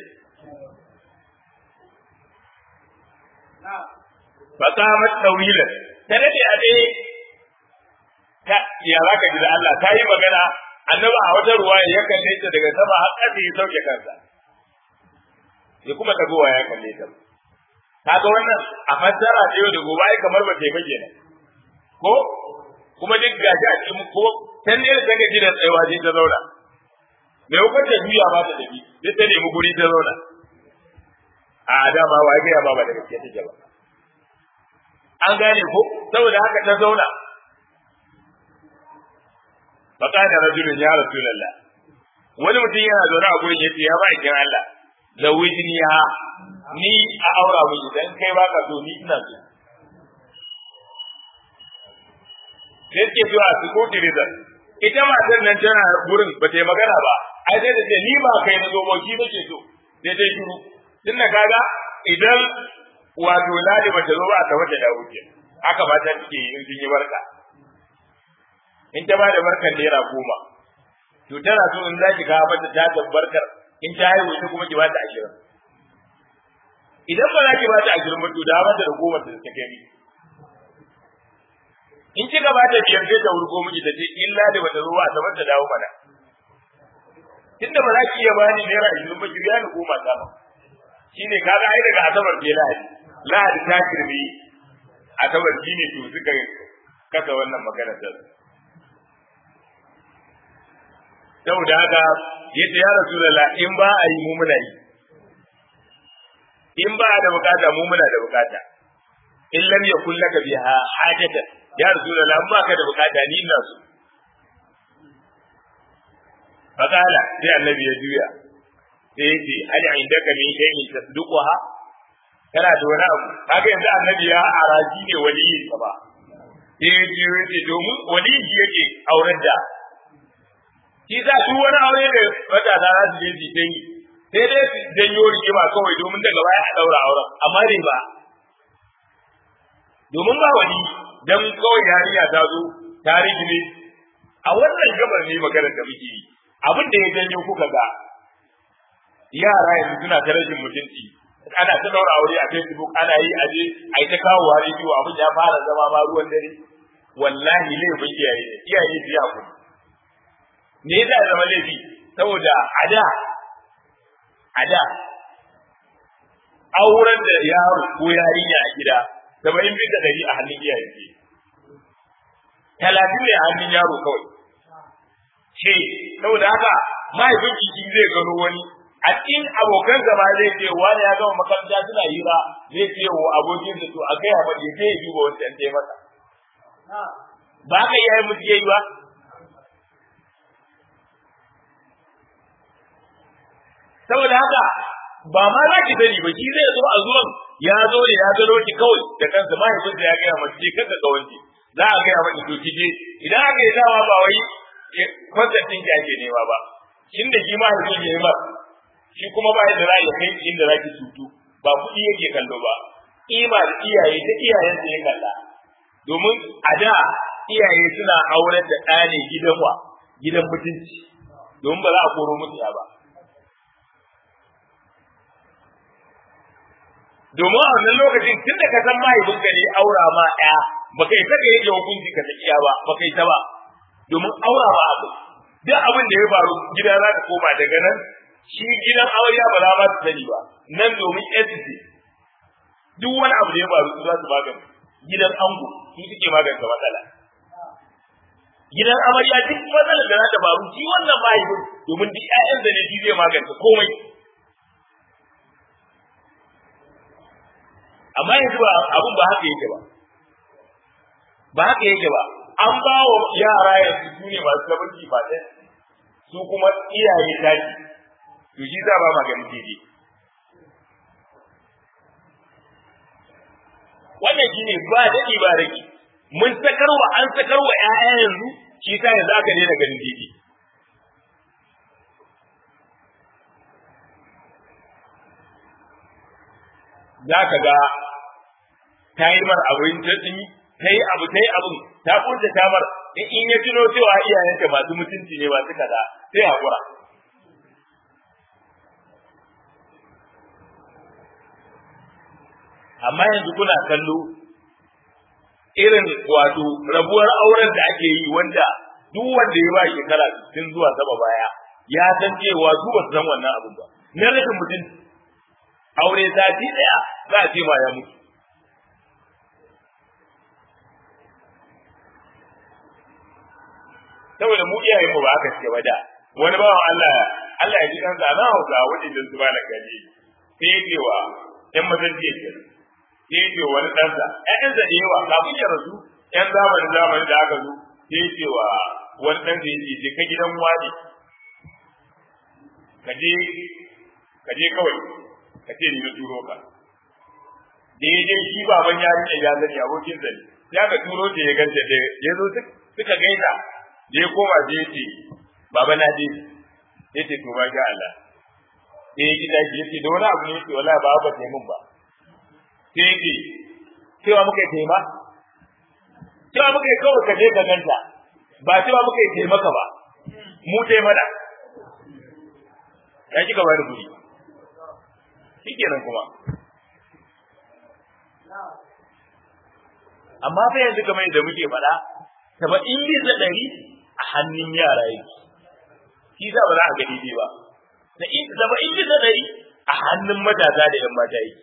فقامت طويلا tare da a dai ta ya za ka ji da Allah ta yi magana annaba a wata ruwa ya kalle ta daga sama har ƙasa ya sauke kansa ya kuma tagowa ya kalle ta kaga wannan a fassara ta yau da gobe ai kamar ba ta yi bage ko kuma duk gashi a cikin ko can ne da take gidan tsayawa sai ta zauna me hukunta juya ba ta tafi sai ta nemi guri ta zauna a dama wa ya ba ba da gaske take ba an gane ko saboda haka ta zauna faka da rajulun ya rasulullah wani mutum yana zaune a gurin yace ya ba ikin Allah zawijini ha ni a aura mu idan kai baka so ni ina so sai ke zuwa su ko tirizan ita matar nan tana gurin ba ta yi magana ba ai sai da ce ni ba kai na zo ba shi nake so sai ta shiru tunda kaga idan wato ladi bata zo ba ta wata da wuce haka ba ta take in sun yi barka in ta bada barkar naira goma to tana so in zaki kawo mata ta da barkar in ta haihu ita kuma ki ba ta ashirin idan ba za ki ba ta ashirin ba to da mata da goma ta ta kai in kika ba ta biyar sai ta wurgo miki ta ce in ladi bata zo ba ta mata dawo mana tunda ba za ki iya bani naira ashirin ba ki biya ni goma ta ba shine kaga ai daga asabar ke lahadi lahadi ta kirbi asabar shine to suka kasa wannan magana ta saboda haka yace ya rasulullah in ba a yi mu muna yi in ba da bukata mu muna da bukata in lam yakul laka biha hajatan ya rasulullah in baka da bukata ni ina so fakala sai annabi ya juya sai yace hal indaka min shay'in tasduquha kana da wani abu kaga yanzu annabi ya araji ne waliyin sa ba sai yace yace domin waliyi yake auren da shi za su wani aure da wata za su je su dangi sai dai su janyo rigima kawai domin daga baya a daura auren amma dai ba domin ba wani dan kawai yarinya ta zo ta rigime a wannan gabar ne maganar da muke yi abin da ya janyo kuka ga yara yanzu suna ta rashin mutunci ana ta daura aure a Facebook ana yi aje ai ta kawo wa rediyo abin ya fara zama ma ruwan dare wallahi laifin iyaye ne iyaye su ya kuma me yasa ya zama laifi saboda a da a da auren da yaro ko yarinya a gida saba'in bisa ɗari a hannun iyaye ce talatin ne a hannun yaro kawai ce saboda haka mahaifin shi zai gano wani a cikin abokan zama zai ce wani ya gama makaranta suna hira zai ce wa abokin da to a kai a mace sai ya duba wancan sai masa ba ka iyayen musu yayi ba saboda haka ba ma za ki sani ba shi zai zo a zuwan ya zo ne ya gano ki kawai da kansa mahaifinsa ya gaya mace kanka ga wanki za a gaya mata to kije idan aka yi dama ba wai kwantatin ki ake nema ba shin da shi mahaifin ya yi ba shi kuma ba da ra'ayi kai inda za ki tutu ba kuɗi yake kallo ba kima da iyaye ta iyayen ya kalla domin a da iyaye suna auren da ɗa ne gidan wa gidan mutunci domin ba za a koro musu ya ba domin a wannan lokacin tun da ka san mahaifinka ne aura ma ɗaya ba kai ta kai yake hukunci ka iya ba ba kai ta ba domin aura ma abu duk abin da ya faru gida za ta koma daga nan shi gidan amarya ba za ma su sani ba nan domin entity duk wani abu da ya faru su za su magance gidan ango su suke magance matsala gidan amarya duk matsalar da za ta faru shi wannan mahaifin domin duk ƴaƴan da ne shi zai magance komai amma yanzu ba abun ba haka yake ba ba haka yake ba an ba wa yara yanzu su ne masu gabanci ba ɗaya su kuma iyaye daji to shi za ba maganin daidai wannan shi ne ba daɗi ba rage mun sakarwa an sakarwa ƴaƴa yanzu shi sa yanzu aka daina ganin daidai za ka ga ta yi mar abin ta ta yi abu ta yi abin ta kunta ta mar in in ya tuno cewa iyayenta masu mutunci ne masu kaza sai haƙura amma yanzu kuna kallo irin wato rabuwar auren da ake yi wanda duk wanda ya ba shekara tun zuwa saba baya ya san cewa su ba su san wannan abin ba na rashin mutunci aure sati daya za a ce ma ya mutu saboda mu iyayen mu ba aka ce ba da wani bawan Allah Allah ya ji kansa na hausa wajen da su ba na gari sai ya ce wa ƴan mazan jiya ke sai ya ce wani ɗansa ƴaƴansa da yawa kafin ya rasu ƴan zamanin zamanin da aka zo sai ya ce wa wani ɗansa ya ce ka gidan wani ka je ka je kawai ka ce ni na turo ka da ya je shi baban yarinya ya zani abokin zani ya ka turo ta ya ganta da ya zo suka gaisa da ya koma da ya ce baba na je ya ce to ba ga Allah sai ya gida ya ce da wani abu ne ya ce wala ba ba mun ba sai ya ce cewa muka yi taima cewa muka yi kawai ka je ka ganta ba cewa muka yi taimaka ba mu taimada ya kika ba da kuɗi shi kenan kuma amma fa yanzu kamar yadda muke faɗa saba'in bisa ɗari a hannun yara yake shi za ba za a ga daidai ba saba'in bisa ɗari a hannun matasa da yan mata yake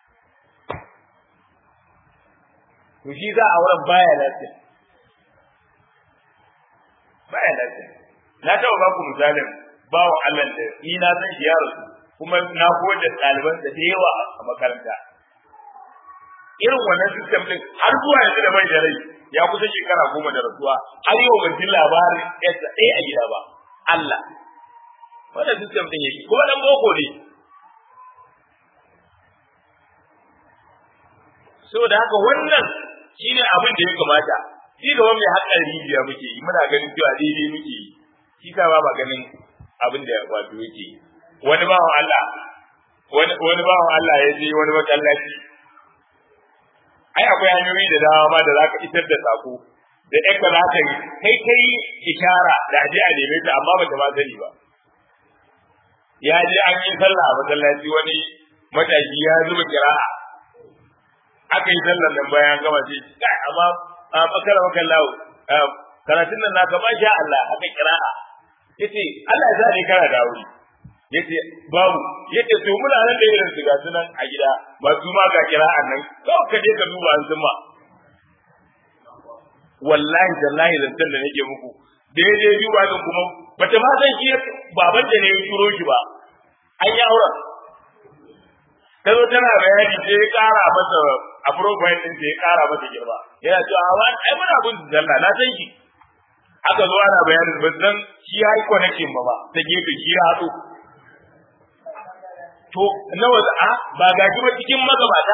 to shi za a wurin baya lafiya baya lafiya na taɓa ba ku misalin bawan Allah da ni na san shi ya rasu kuma na koyar da ɗaliban da da yawa a makaranta irin wannan system din har zuwa yanzu da bai da rai ya kusa shekara goma da rasuwa har yau ban ji labarin yadda ɗaya a gida ba Allah wannan system din yake kuma dan boko ne saboda haka wannan shine abin da ya kamata shi gaban mai haƙar rijiya muke yi muna ganin cewa daidai muke yi shi ka ba ba ganin abin da wato yake wani bawan Allah wani wani bawan Allah ya je wani masallaci ai akwai hanyoyi da dama ma da zaka isar da sako da ɗan ka za ka yi kai kai ishara da aje a neme ta amma bata ma sani ba ya je an yi sallah a masallaci wani matashi ya zuba kira'a aka yi sallar nan bayan gama sai kai amma a bakara maka lawo karatun nan naka ba sha Allah haka kira'a yace Allah ya zare kana da wuri yace babu yace to muna nan da irin su ga sunan a gida ba su ma ga kira'an nan to ka je ka duba an zuma wallahi tallahi zantar da nake muku daidai duba din kuma bata ma san shi baban da ne ya turo shi ba an yi auren ta zo tana bayani sai ya kara masa a profile din sai ya kara masa girma yana cewa a wani ai muna bin zalla na san shi aka zo ana bayanin ba san shi ya yi connection ba ba ta gefe shi ya haɗu to nawa a ba ga shi ba cikin magabata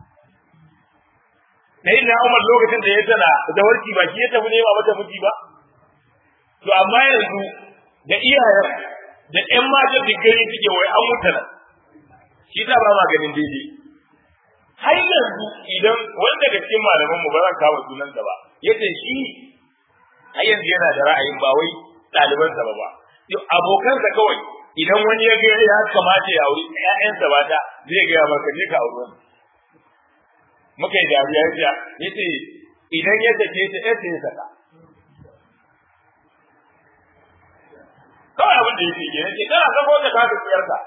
sai na Umar lokacin da ya tana da warki ba shi ya tafi nema mata miji ba to amma yanzu da iyayen da ƴan matan da gari suke wai an mutu nan shi ta ba maganin daidai har yanzu idan wanda daga cikin malaman mu ba zan kawo sunansa ba yace shi har yanzu yana da ra'ayin ba wai ɗalibansa ba ba abokansa kawai idan wani ya ga ya kamata ya auri ƴaƴansa ba ta zai ga maka je ka auri wani muka yi dariya ya yace idan ya take ta ɗaya ya saka kawai abin da yake ke yace kana sako ta ka tsiyar ka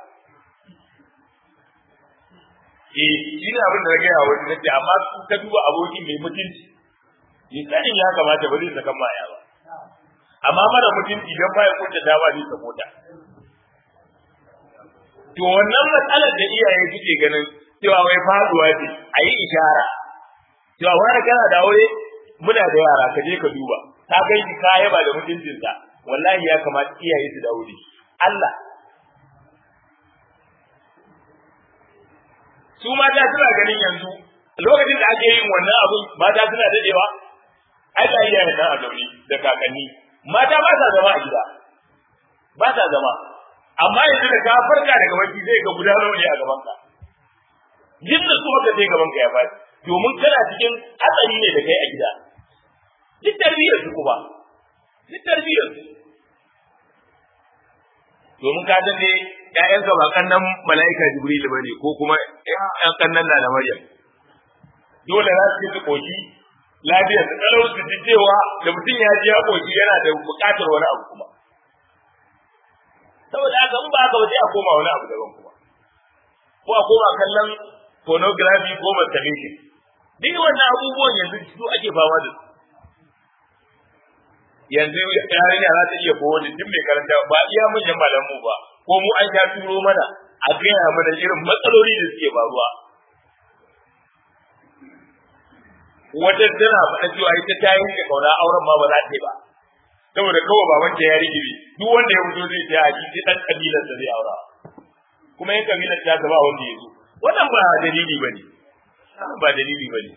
eh shi ne abin da na gaya wani nace amma su ka duba abokin mai mutunci ni sanin ya kamata ba zai saka maya ba amma mara mutunci dan baya kunta dawa zai sako ta to wannan matsalar da iyaye suke ganin cewa wai faduwa ce a yi ishara cewa wani kana da aure muna da yara ka je ka duba ta kai ki kaya ba da mutuncinsa wallahi ya kamata iyaye su dawo da Allah su mata suna ganin yanzu lokacin da ake yin wannan abun mata suna dadewa ai da iyayen nan a zaune da kakanni mata ba sa zama a gida ba sa zama amma yanzu da ka farka daga bacci zai ga guda nawa ne a gaban ka jin da kuma ka sai gaban ka ya faɗi domin kana cikin hatsari ne da kai a gida duk tarbiyyar su kuma duk tarbiyyar su domin ka ga ne ƴaƴanka ba kannan mala'ika jibril bane ko kuma ƴan kannan na da maryam dole za su ci koki lafiyar su kalau su ji cewa da mutum ya ji ya koki yana da buƙatar wani abu kuma saboda haka in ba haka ba sai a koma wani abu daban kuma ko a koma kallon pornography ko masturbation duk wannan abubuwan yanzu su ake fama da su yanzu yarinya za ta iya kowa da duk mai karanta ba iya manyan malamu ba ko mu an sha turo mana a gaya mana irin matsaloli da suke faruwa wata tana faɗa cewa ita ta yi da kauna auren ma ba za ta yi ba saboda kawai baban ta ya rigiri duk wanda ya fito zai ta haji sai dan kabilar da zai aura kuma yin kabilar ta gaba wanda ya zo wannan ba dalili bane ba dalili bane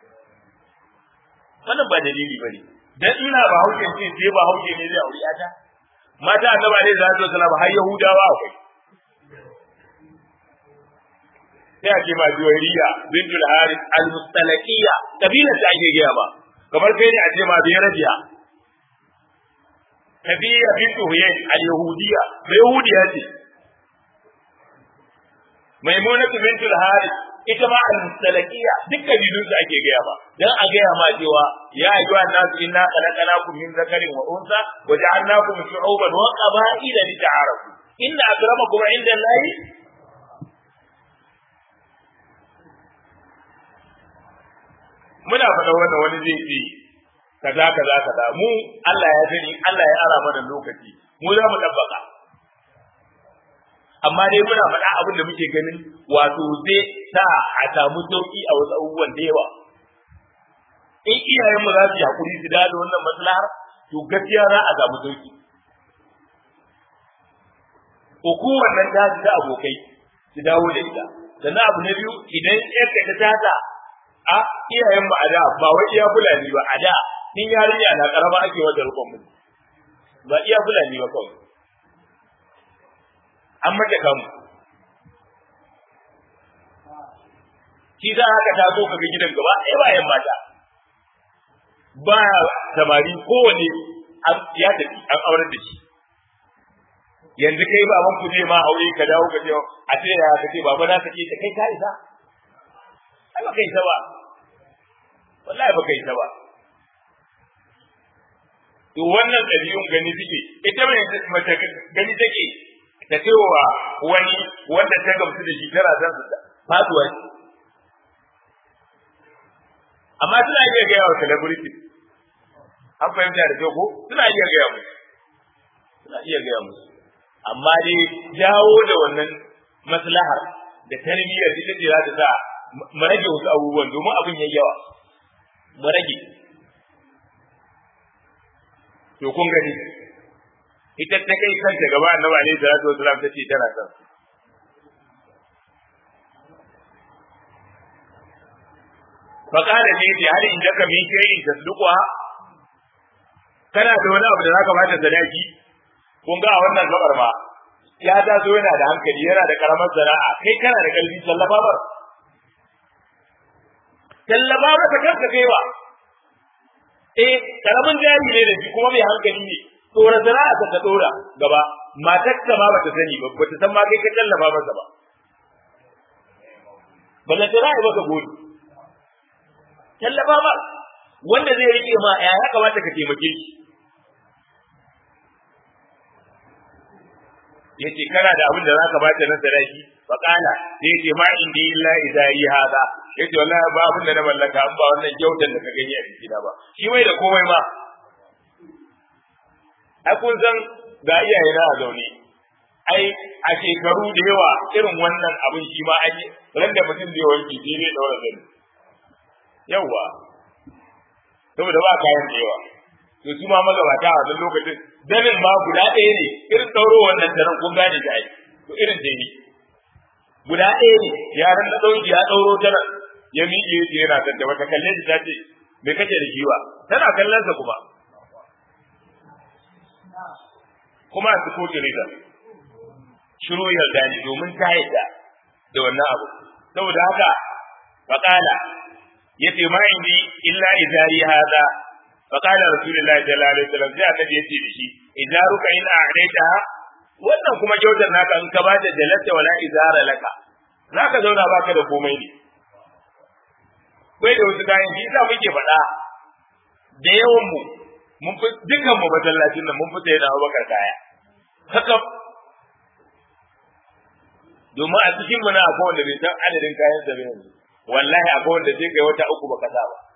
wannan ba dalili bane dan ina ba hauke ce sai ba hauke ne zai aure ta mata annaba ne za su sallama har yahudawa akwai sai ake ma juwairiya bintul haris al-mustalaqiyya kabila ta ake gaya ba kamar kai ne a ce ma biyarabiya kabila bintu huyay al-yahudiyya bai yahudiya ce maimunatu bintul haris ita ma al-mustalaqiyya duk kabilun su ake gaya ba dan a gaya ma cewa ya ayyuha nasu inna khalaqnakum min zakarin wa unsa wa ja'alnakum shu'uban wa qaba'ila lita'arafu inna akramakum 'inda Allahi muna faɗa wannan wani zai ce kaza kaza kaza mu Allah ya sani Allah ya ara mana lokaci mu za mu tabbaka amma dai muna faɗa abin da muke ganin wato zai sa a samu sauki a wasu abubuwan da yawa in iyayen mu za su yi hakuri su da wannan maslahar to gaskiya za a samu sauki hukumar nan ta ta abokai su dawo da ita sannan abu na biyu idan yarka ta tata a iyayen mu a da ba wai iya fulani ba a da in yarinya na karama ake wata rukun mu ba iya fulani ba kawai an mata kamu shi za haka ta zo kaga gidan gaba ɗaya bayan mata ba samari kowane ya tafi an aurar da shi yanzu kai baban ku zai ma aure ka dawo ka ce a ce ya ka ce baba na sake ta kai ka isa ai ba kai ta ba wallahi ba kai ta ba to wannan ɗabi'un gani suke ita mai mace gani take ta cewa wani wanda ta gamsu da shi tana san su faduwa ce amma suna iya gaya wa celebrity an fahimta da kyau ko suna iya gaya musu suna iya gaya musu amma dai jawo da wannan maslahar da tarbiyyar ita ce za ta sa mu rage wasu abubuwan domin abin yayi yawa mu rage to kun gani ita ta kai kanta gaba annabi alaihi salatu wasalam ta ce tana son فقال لي هل عندك من شيء تصدقها kana da wani abu da zaka bata sadaki kun ga a wannan gabar ma ya taso yana da hankali yana da karamar sana'a kai kana da kalbi tallafa ba tallafa ba ta kanka kaiwa eh karamin jari ne da shi kuma mai hankali ne tsora sana'a ta ta dora gaba matar ka ma bata sani ba bata san ma kai ka tallafa masa ba balla tana yi maka gori tallafa ba wanda zai rike ma ya ya kamata ka taimake shi yace kana da abin da zaka bata na sadaki fa kana sai yace ma indi illa idari hada yace wallahi ba abin da na mallaka an ba wannan kyautar da ka gani a cikin ba shi mai da komai ma ai kun san ga iyaye na a zaune ai a shekaru da yawa irin wannan abin shi ma an yi ran da mutum zai wanke sai zai daura zani yawa saboda ba kayan da yawa to su ma magabata a wannan lokacin danin ma guda ɗaya ne irin ɗauro wannan daren kun gane da ai to irin dai ne guda ɗaya ne yaran da ɗauki ya ɗauro daren ya miƙe ya ce yana tanta wata kalle shi ta ce me kake da shi ba tana kallon sa kuma kuma a ko jarida shiru yarda ne domin ta yadda da wannan abu saboda haka faƙala yace ma indi illa idari hada فقال رسول الله صلى الله عليه وسلم sai annabi yace da shi idaruka in a'daita wannan kuma kyautar naka in ka bada jalata wala izara laka zaka zauna baka da komai ne bai da wasu kayan shi yasa muke faɗa da yawan mu mun fi dukkan mu masallacin nan mun fi sai da Abubakar kaya haka domin a cikin mu na akwai wanda bai san adadin kayan sa ba yanzu wallahi akwai wanda sai kai wata uku baka sa ba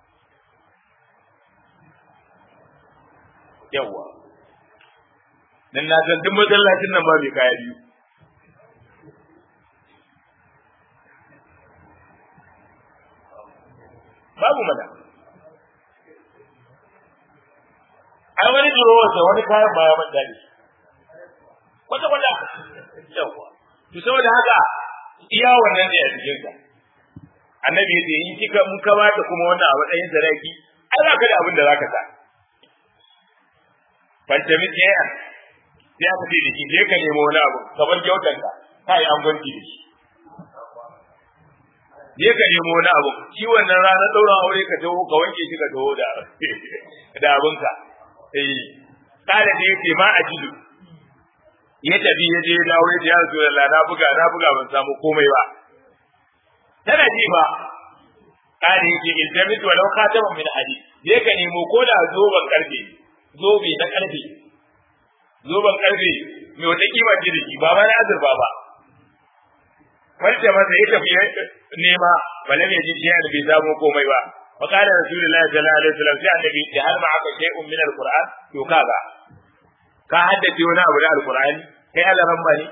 yawa dan na san duk masallacin nan ba mai kaya biyu babu mana ai wani durowar da wani kayan baya man dadi kwata kwata yawa to saboda haka iya wannan ne a cikin sa annabi yace in kika mun ka bata kuma wannan a matsayin sadaki ai ba ka da abin da zaka sa fantami ɗaya sai aka ce da shi je ka nemo wani abu kamar kyautar ka ka yi angwanci da shi je ka nemo wani abu shi wannan ranar ɗaurin aure ka taho ka wanke shi ka taho da da abinka eh kada da yake ma ajidu ya tafi ya je dawo ya ce ya rasu Allah na buga na buga ban samu komai ba tana ji ba kada yake iltamis walau khataman min hadid je ka nemo ko da zoban karfe zobe na karfe zoben karfe mai wata kima ce da shi ba ma na azurfa ba wanda masa ya tafi nema balam ya ji shi bai samu komai ba fa qala rasulullahi sallallahu alaihi wasallam sai annabi ya har ma aka shay'un min alquran to kaga ka haddace wani abu na alqur'ani kai Allah ran bani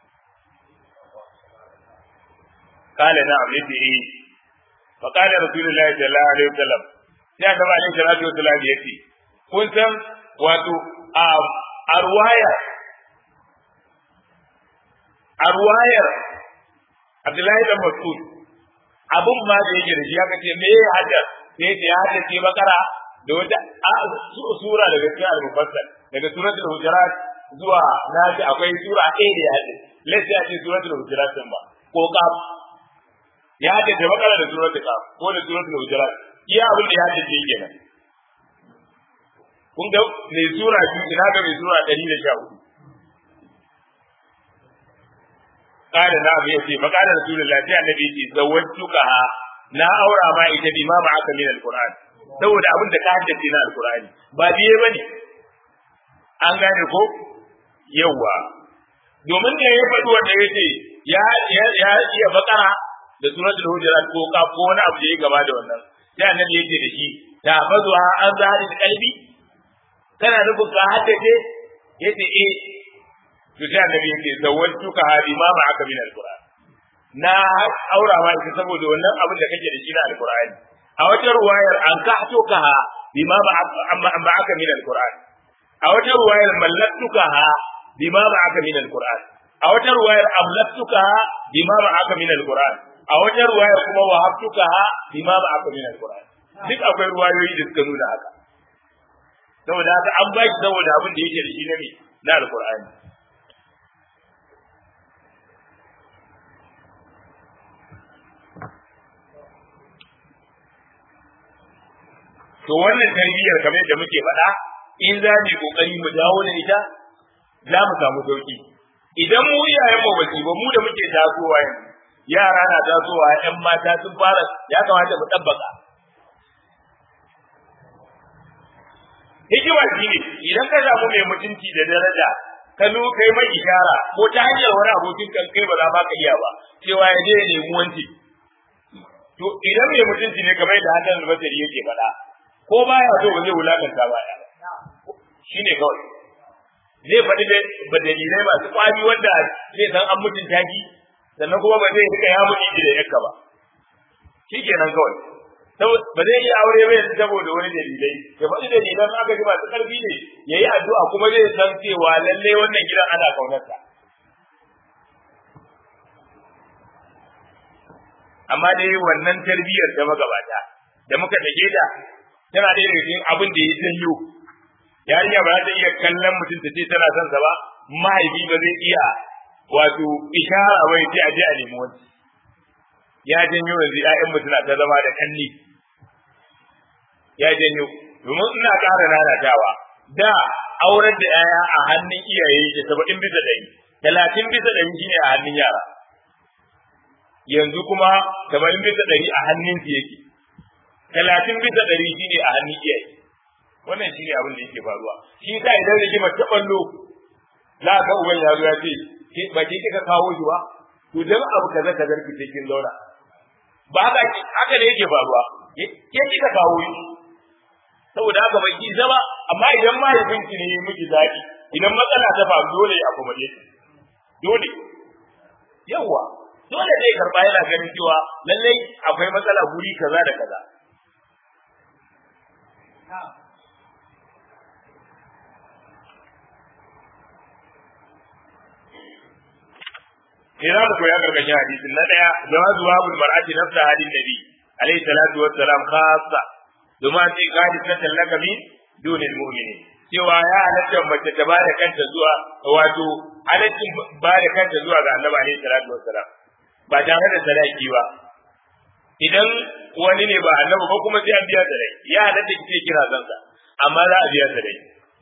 qala na'am yace eh fa qala rasulullahi sallallahu alaihi wasallam sai annabi alaihi salatu wasallam yace kun san wato a ruwaya a ruwayar Abdullahi da Mas'ud abun ma da yake da shi aka ce me ya hada sai ya ya hada ce bakara da wata sura daga cikin al-mufassal daga suratul hujurat zuwa naji akwai sura ɗaya da ya hada lalle ya ce suratul hujurat din ba ko kaf ya hada da bakara da suratul kaf ko da suratul hujurat iya abin da ya hada ce kenan kun ga mai sura biyu ina ga mai sura ɗari da sha hudu kada na abu yace fa kada rasulullah sai annabi yace zawwatuka na aura ma ita bi ma ma'aka min alquran saboda abin da ka haddace na alqurani ba biye bane an gane ko yawa domin da ya faɗi wanda ya ce ya ya iya bakara da suratul hujurat ko ka ko wani abu da ya gaba da wannan sai annabi yake da shi ta bazuwa an zahari da kalbi kana nufin ka haddace yace eh to sai annabi yake zawwatuka hadi ma ma aka min alquran na aura ma ita saboda wannan abin da kake da shi na alqur'ani a wata ruwayar an kahtuka ha bima ba amma amma aka min alquran a wata ruwayar mallaktuka ha bima ba aka min alquran a wata ruwayar amlaktuka ha bima ba aka min alquran a wata ruwayar kuma wahabtuka ha bima ba aka min alquran duk akwai ruwayoyi da suka nuna haka saboda haka an ba shi saboda abin da yake da shi na me na alqur'ani to wannan tarbiyyar kamar yadda muke faɗa in za mu kokari mu dawo da ita za mu samu sauki idan mu iyayen mu ba ba mu da muke tasowa yanzu yara na tasowa ƴan mata sun fara ya kamata mu tabbaka hikima shi ne idan ka samu mai mutunci da daraja ka zo kai mai ishara ko ta hanyar wani abokin kan kai ba za ma ka iya ba cewa ya je ya nemi wanci to idan mai mutunci ne kamar da hakan albasari yake faɗa ko baya so ba zai wulakanta ba ya shine kawai zai faɗi da dalilai masu kwari wanda zai san an mutunta ki sannan kuma ba zai rika ya mutunci da yakka ba shikenan kawai ba zai yi aure ba yanzu saboda wani dalilai ya faɗi dalilan aka ji masu ƙarfi ne ya yi addu'a kuma zai san cewa lalle wannan gidan ana kaunarsa amma dai wannan tarbiyyar da magabata da muka dage ta tana da cikin abin da ya janyo yarinya ba za ta iya kallon mutum ta ce tana son sa ba mahaifi ba zai iya wato ishara ba ya ce a je a nemi wani ya janyo yanzu ƴaƴan mu suna ta zama da kalli ya janyo domin ina ƙara lalatawa da aurar da ƴaƴa a hannun iyaye da saba'in bisa ɗari talatin bisa ɗari shine a hannun yara yanzu kuma saba'in bisa ɗari a hannun su yake talatin bisa ɗari shine a hannun iyaye wannan shine abin da yake faruwa shi sa idan rigima ta ballo za ka uban ya zo ya ce ba ke kika kawo shi ba to dan abu kaza kaza ki ce kin zauna ba haka haka da yake faruwa ke kika kawo shi saboda haka bai ki zama amma idan mahaifinki ne miki zaɓi idan matsala ta faru dole ya kuma dole yawa dole zai karba yana ganin cewa lallai akwai matsala guri kaza da kaza Ina mu koya karkashin hadisin na daya jawazu babul mar'ati nafsa hadin nabi alayhi salatu wassalam khassa domin sai gadi ta tallaka min dunil mu'minin cewa ya halatta mace ta ba da kanta zuwa wato halaccin ba da kanta zuwa ga annabi alayhi salatu wassalam ba tare da sadaki ba idan wani ne ba annabi ba kuma sai an biya sadaki ya halatta kike kira zansa amma za a biya sadaki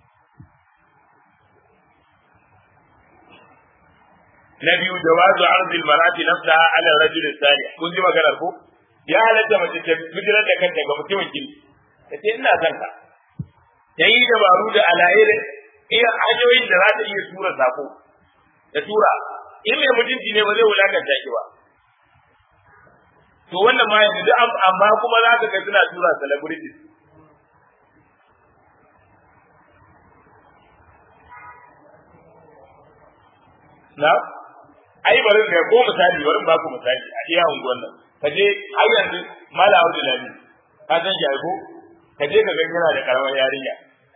na biyu jawazu arzil marati nafsaha ala rajul salih kun ji maganar ko ya halatta mace ta bijirar da kanta ga mutumin kirki ta ce ina son ka ta yi dabaru da alayyar iya hanyoyin da za ta iya tura sako da tura in mai mutunci ne ba zai wulakanta ki ba to wannan ma yanzu duk amma kuma za ka ga suna tura celebrities na ai bari ne ko misali bari ba ku misali a iya unguwan nan ka je har yanzu mala audu lami ka san shi ko ka je ka ga yana da karamar yarinya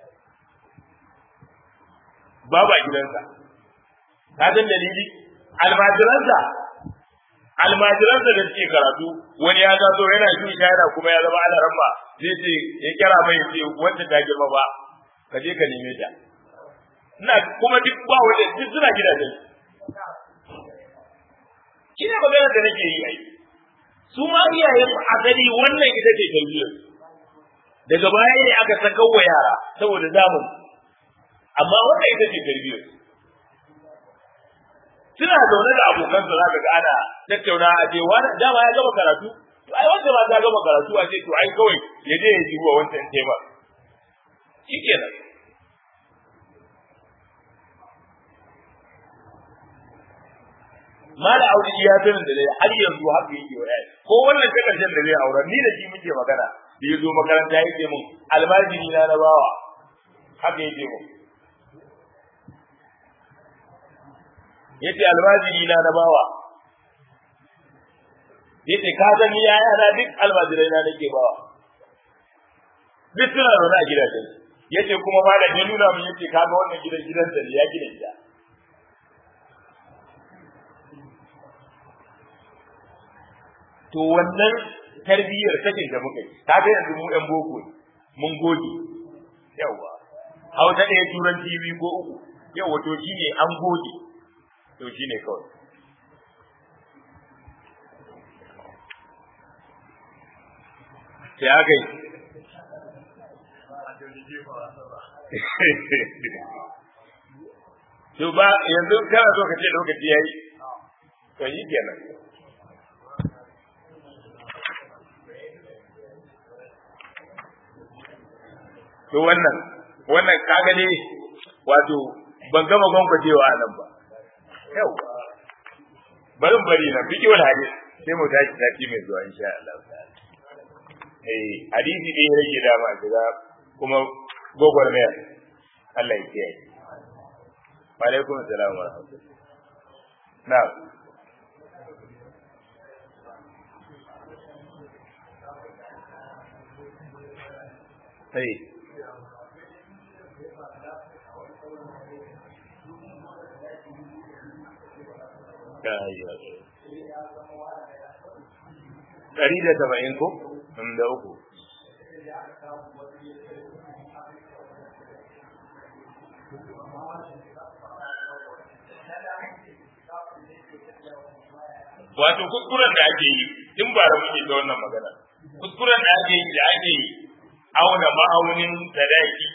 babu a gidansa ka san dalili almajiransa almajiransa da suke karatu wani ya zato yana shi shayara kuma ya zama ana ramma zai ce ya kira mai ce wanda ta girma ba ka je ka neme ta ina kuma duk ba wanda duk suna gidajen shi ne maganar da nake yi ai su ma iyayen asali wannan ita ce tarbiyyar daga baya ne aka saka wa yara saboda zamun amma wannan ita ce tarbiyyar suna zaune da abokansa za ka ga ana tattauna a ce wani dama ya gama karatu to ai wanda ma ta gama karatu a ce to ai kawai ya je ya ji wa wancan tema shikenan mala aure iya sanin da dai har yanzu haka yake wa yayi ko wannan ta karshen da zai aure ni da shi muke magana da yazo makaranta yake mun almajiri na na bawa haka yake mun yace almajiri na na bawa yace ka san ni yaya na duk almajirai na nake bawa duk suna zaune a gidajen yace kuma malam ya nuna min yace kaga wannan gidan gidansa ne ya gina gida to wannan tarbiyyar sakin da muka yi ta ga yanzu mu ɗan boko mun goge yawa hausa ɗaya turanci biyu ko uku yawa to shine an goge to shine kawai sai aka yi to ba yanzu kana so ka ce lokaci yayi to yi kenan to wannan wannan kaga ne wato ban gama gwangwajewa nan ba yau barin bari na fiki wal hadis sai mu tashi sati mai zuwa insha Allah eh hadisi dai rage da ma shiga kuma gogor ne Allah ya kiyaye wa alaikum assalam wa rahmatullah na'am sai Ɗari da saba'in ko? Da uku. Wato kuskuren da ake yi, tun ba da muke ta wannan magana. Kuskuren da ake yi da ake yi auna ma'aunin sadaki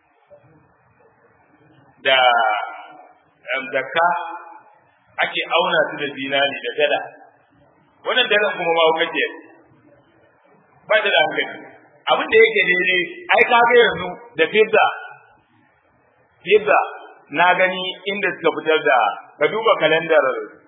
da zakka ake auna su da zinari da dala wannan dala kuma ma kace ba da hankali abin da yake daidai ai ka ga yanzu da fidda fidda na gani inda suka fitar da ka duba kalandar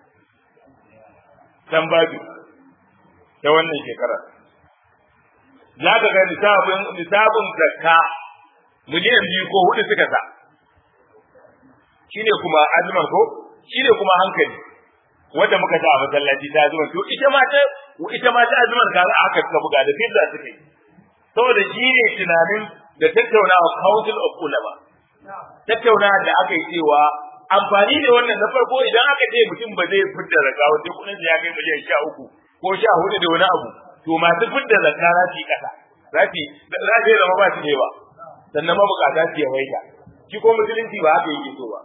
tambaju ta wannan shekarar za ka ga nisabin nisabin zakka miliyan biyu ko hudu suka sa shine kuma azman ko shine kuma hankali wanda muka sa a masallaci ta azman to ita ma ta ita ma ta azman ga aka suka buga da fidda suka yi saboda shi ne tunanin da tattaunawa council of ulama tattaunawa da aka yi cewa amfani da wannan na farko idan aka ce mutum ba zai fidda zakka sai kudin ya kai miliyan sha uku ko sha hudu da wani abu to masu fidda zakka za su yi kasa za su za su zama ba su da yawa sannan mabukata su yawaita shi ko musulunci ba haka yake so ba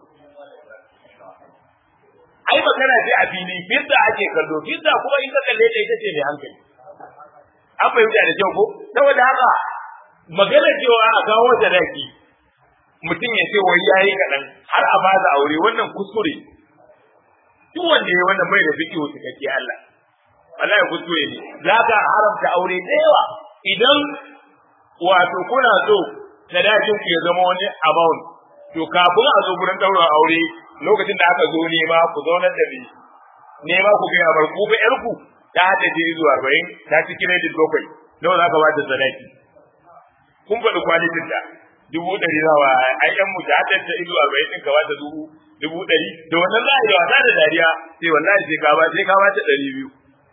ai magana ce a fili fidda ake kallo fidda kuma in ka kalle ta ita ce mai hankali an fahimta da kyau ko saboda haka magana cewa a kawo sadaki mutum ya ce wai yayi kaɗan har a ba aure wannan kuskure duk wanda ya wannan bai da fiƙihu cikakke Allah wallahi kuskure ne za ka haramta aure da yawa idan wato kuna so sadakin ku ya zama wani amount to kafin a zo gurin ɗaurin aure lokacin da aka zo nema ku zaunar da ni nema ku gaya bar ku ba yar ku ta hada jiri zuwa arba'in ta ci credit bakwai nawa za ka ba ta sadaki kun faɗi kwalitin ta dubu ɗari nawa ai yan mu ta hada ta izu arba'in ɗin ka ba ta dubu dubu ɗari da wannan za a yi wasa da dariya sai wallahi sai ka ba sai ka ba ta ɗari biyu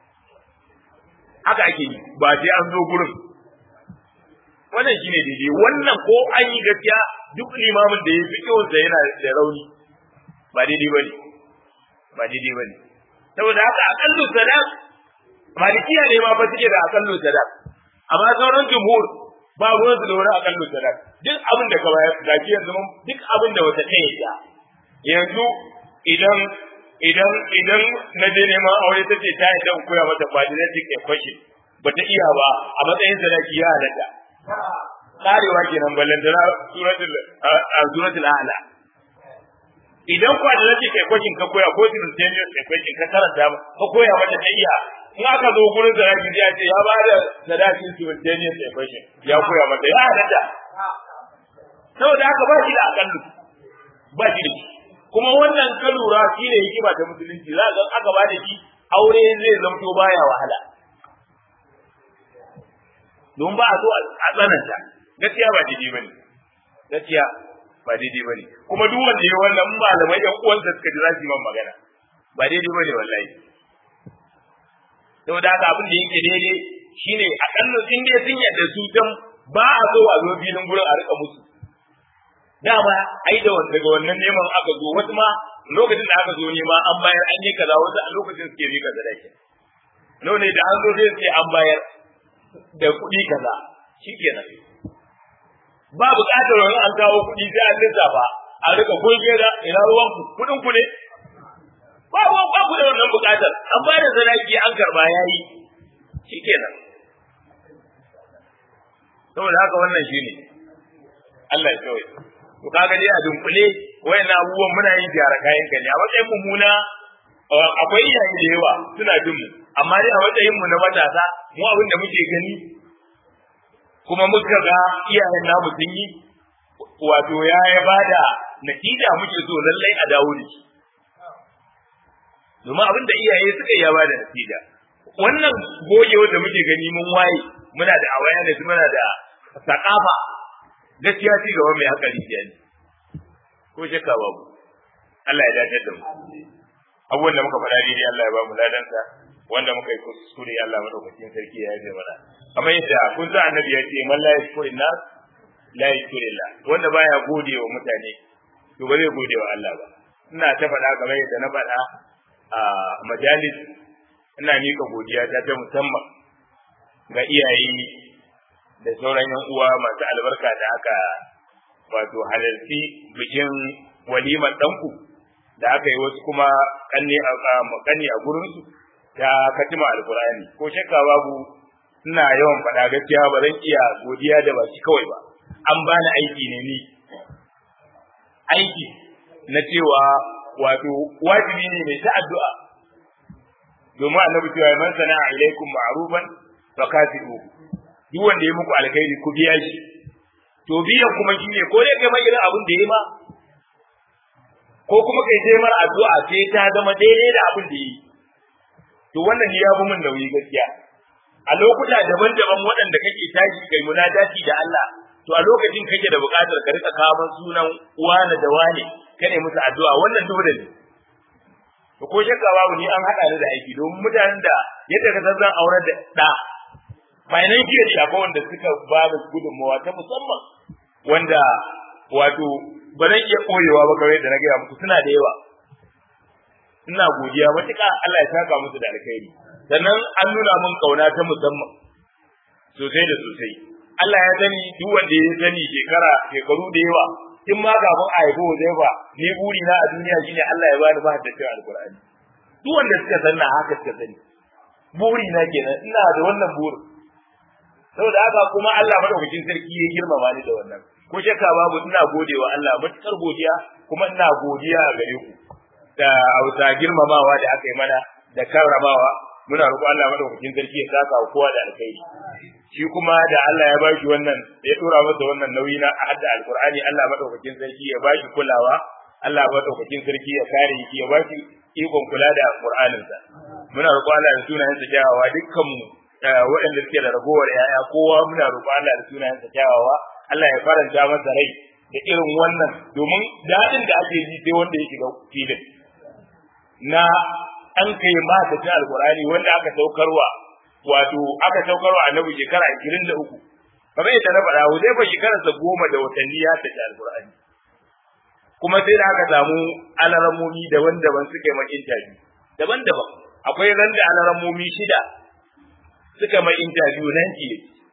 haka ake yi ba sai an zo gurin wannan shine daidai wannan ko an yi gaskiya duk limamin da ya fi kyawunsa yana da rauni ba daidai bane ba daidai bane saboda haka aqallu sadaq malikiya ne ma fa suke da aqallu sadaq amma sauran jumhur ba ruwan su da wani aqallu sadaq duk abin da ka bayar zaki yanzu duk abin da wata kai ya yanzu idan idan idan na je neman aure ta ce ta yadda koya mata quadratic equation bata iya ba a matsayin sadaki ya halatta karewa kenan ballantana suratul suratul a'la idan quadratic equation ka koya ko simultaneous equation ka karanta ka koya mata ta iya in aka zo gurin sadaki ya ce ya bada sadakin simultaneous equation ya koya mata ya halatta saboda haka ba shi da akallu ba shi da ko kuma wannan ka lura shi ne hikima ta musulunci za ga aka ba da shi aure zai zamto baya wahala don ba a so a tsananta gaskiya ba daidai bane gaskiya ba daidai bane kuma duk wanda ya wannan malamai yan uwansa suka ji za su yi man magana ba daidai bane wallahi saboda haka abin da yake daidai shine akalla sun dai sun yadda su dan ba a so a zo filin gurin a rika musu dama ai da daga wannan neman aka zo wasu ma lokacin da aka zo nema an bayar an yi kaza wasu a lokacin suke bi kaza dake no ne da an zo sai sai an bayar da kuɗi kaza shikenan ba buƙatar wani an kawo kuɗi sai an lissafa a rika goge da ina ruwan ku kuɗin ku ne ba ba ba ku da wannan buƙatar an ba da sadaki an karba yayi shikenan saboda haka wannan shine Allah ya kawai to kaga dai a dunkule wayannan abubuwan muna yin gyara kayan ka ne a matsayin mummuna akwai iyaye da yawa suna jin mu amma dai a matsayin mu na matasa mu abin da muke gani kuma muka ga iyayen namu sun yi wato ya ya bada natija muke so lallai a dawo da shi domin abin da iyaye suka yi ya bada natija wannan gogewa da muke gani mun waye muna da awareness muna da sakafa gaskiya ci gaba mai hakari ke ne ko shakka babu Allah ya dace da mu abubuwan da muka faɗa daidai Allah ya ba mu ladansa wanda muka yi kuskure Allah madaukakin sarki ya yi mana kamar yadda kun sa annabi ya ce man la yashkuru nas la yashkuru Allah wanda baya gode wa mutane to ba zai gode wa Allah ba ina ta faɗa kamar yadda na faɗa a majalis ina mika godiya ta ta musamman ga iyaye da sauran yan uwa masu albarka da aka wato halarci bikin walimar ɗanku da aka yi wasu kuma kanne a kanne a gurinsu ta katima alkurani ko shakka babu ina yawan faɗa gaskiya ba zan iya godiya da baki kawai ba an bani aiki ne ni aiki na cewa wato wajibi ne mai ta addu'a domin annabi cewa man sana'a ilaikum ma'rufan fa kafiru duk wanda ya muku alkhairi ku biya shi to biyan kuma shine ko dai kai irin abin da yayi ma ko kuma kai sai mar addu'a sai ta zama daidai da abin da yi to wannan ya fi min nauyi gaskiya a lokuta daban-daban waɗanda kake tashi kai munajati da Allah to a lokacin kake da buƙatar ka rika kawo sunan wane da wane kane musu addu'a wannan dole ne to ko shakka babu ni an haɗa ni da aiki domin mutanen da yadda ka san zan aurar da ɗa financial shafa wanda suka ba da gudunmawa ta musamman wanda wato ba zan iya koyewa ba kawai da na gaya muku suna da yawa ina godiya matuƙa Allah ya saka musu da alkhairi sannan an nuna min kauna ta musamman sosai da sosai Allah ya sani duk wanda ya sani shekara shekaru da yawa in ma kafin a haifi Huzaifa ni buri na a duniya shine Allah ya bani mahaddacin alkur'ani duk wanda suka sanna haka suka sani buri na kenan ina da wannan burin saboda haka kuma Allah madaukakin sarki ya girmama ni da wannan ko shakka babu ina godewa Allah matukar godiya kuma ina godiya a gare ku da auta girmamawa da aka yi mana da karramawa muna roƙo Allah madaukakin sarki ya saka wa kowa da alkhairi shi kuma da Allah ya bashi wannan ya dora masa wannan nauyi na hadda alqur'ani Allah madaukakin sarki ya bashi kulawa Allah madaukakin sarki ya kare shi ya bashi ikon kula da alqur'aninsa muna roƙo Allah da sunayensa kyawawa dukkan mu waɗanda suke da ragowar yaya kowa muna roƙo Allah da sunayensa kyawawa Allah ya faranta masa rai da irin wannan domin daɗin da ake ji sai wanda ya shiga filin na an kai ma ta ci alqur'ani wanda aka saukarwa wato aka saukarwa annabi shekara 23 kamar yadda na faɗa zai fa shekararsa goma da watanni ya tafi alqur'ani kuma sai da aka samu alaramomi daban-daban suka yi ma interview daban-daban akwai ran da alaramomi shida suka mai interview nan ki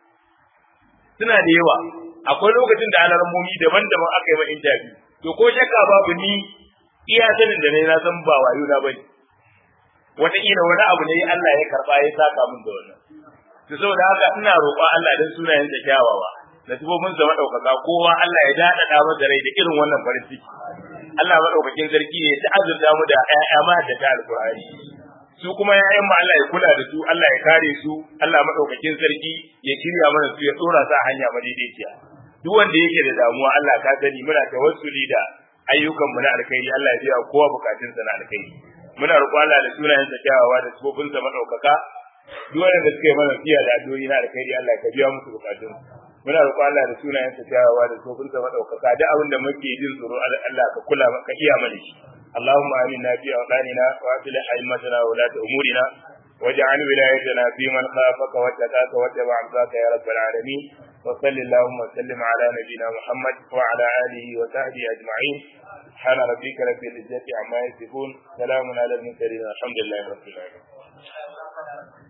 suna da yawa akwai lokacin da alaramomi daban-daban aka yi ma interview to ko shakka babu ni iya sanin da ne na san ba wayo na bane wataƙila wani abu ne Allah ya karɓa ya saka min da wannan to saboda haka ina roƙon Allah dan sunayen da kyawawa da tubobin sa madaukaka kowa Allah ya dadada masa rai da irin wannan farin ciki Allah madaukakin sarki ya ta azurta mu da ƴaƴa ma da ta alƙur'ani su kuma ƴaƴan mu Allah ya kula da su Allah ya kare su Allah madaukakin sarki ya shirya mana su ya tsora sa hanya madaidaiciya duk wanda yake da damuwa Allah ka sani muna tawassuli da ayyukan mu na alkhairi Allah ya biya kowa bukatun sa na alkhairi muna roƙo Allah da sunayen sa kyawawa da sifofin sa madaukaka duk wanda suka yi mana fiya da addu'o'i na alkhairi Allah ka biya musu bukatun muna roƙo Allah da sunayen sa kyawawa da sifofin sa madaukaka duk abin da muke jin tsoro Allah ka kula ka iya mana shi اللهم آمنا في أوطاننا وأصلح أئمتنا وولاة أمورنا واجعل ولايتنا في من خافك واتقاك واتبع عصاك يا رب العالمين وصل اللهم وسلم على نبينا محمد وعلى آله وصحبه أجمعين سبحان ربك رب العزة عما يصفون سلام على المرسلين الحمد لله رب العالمين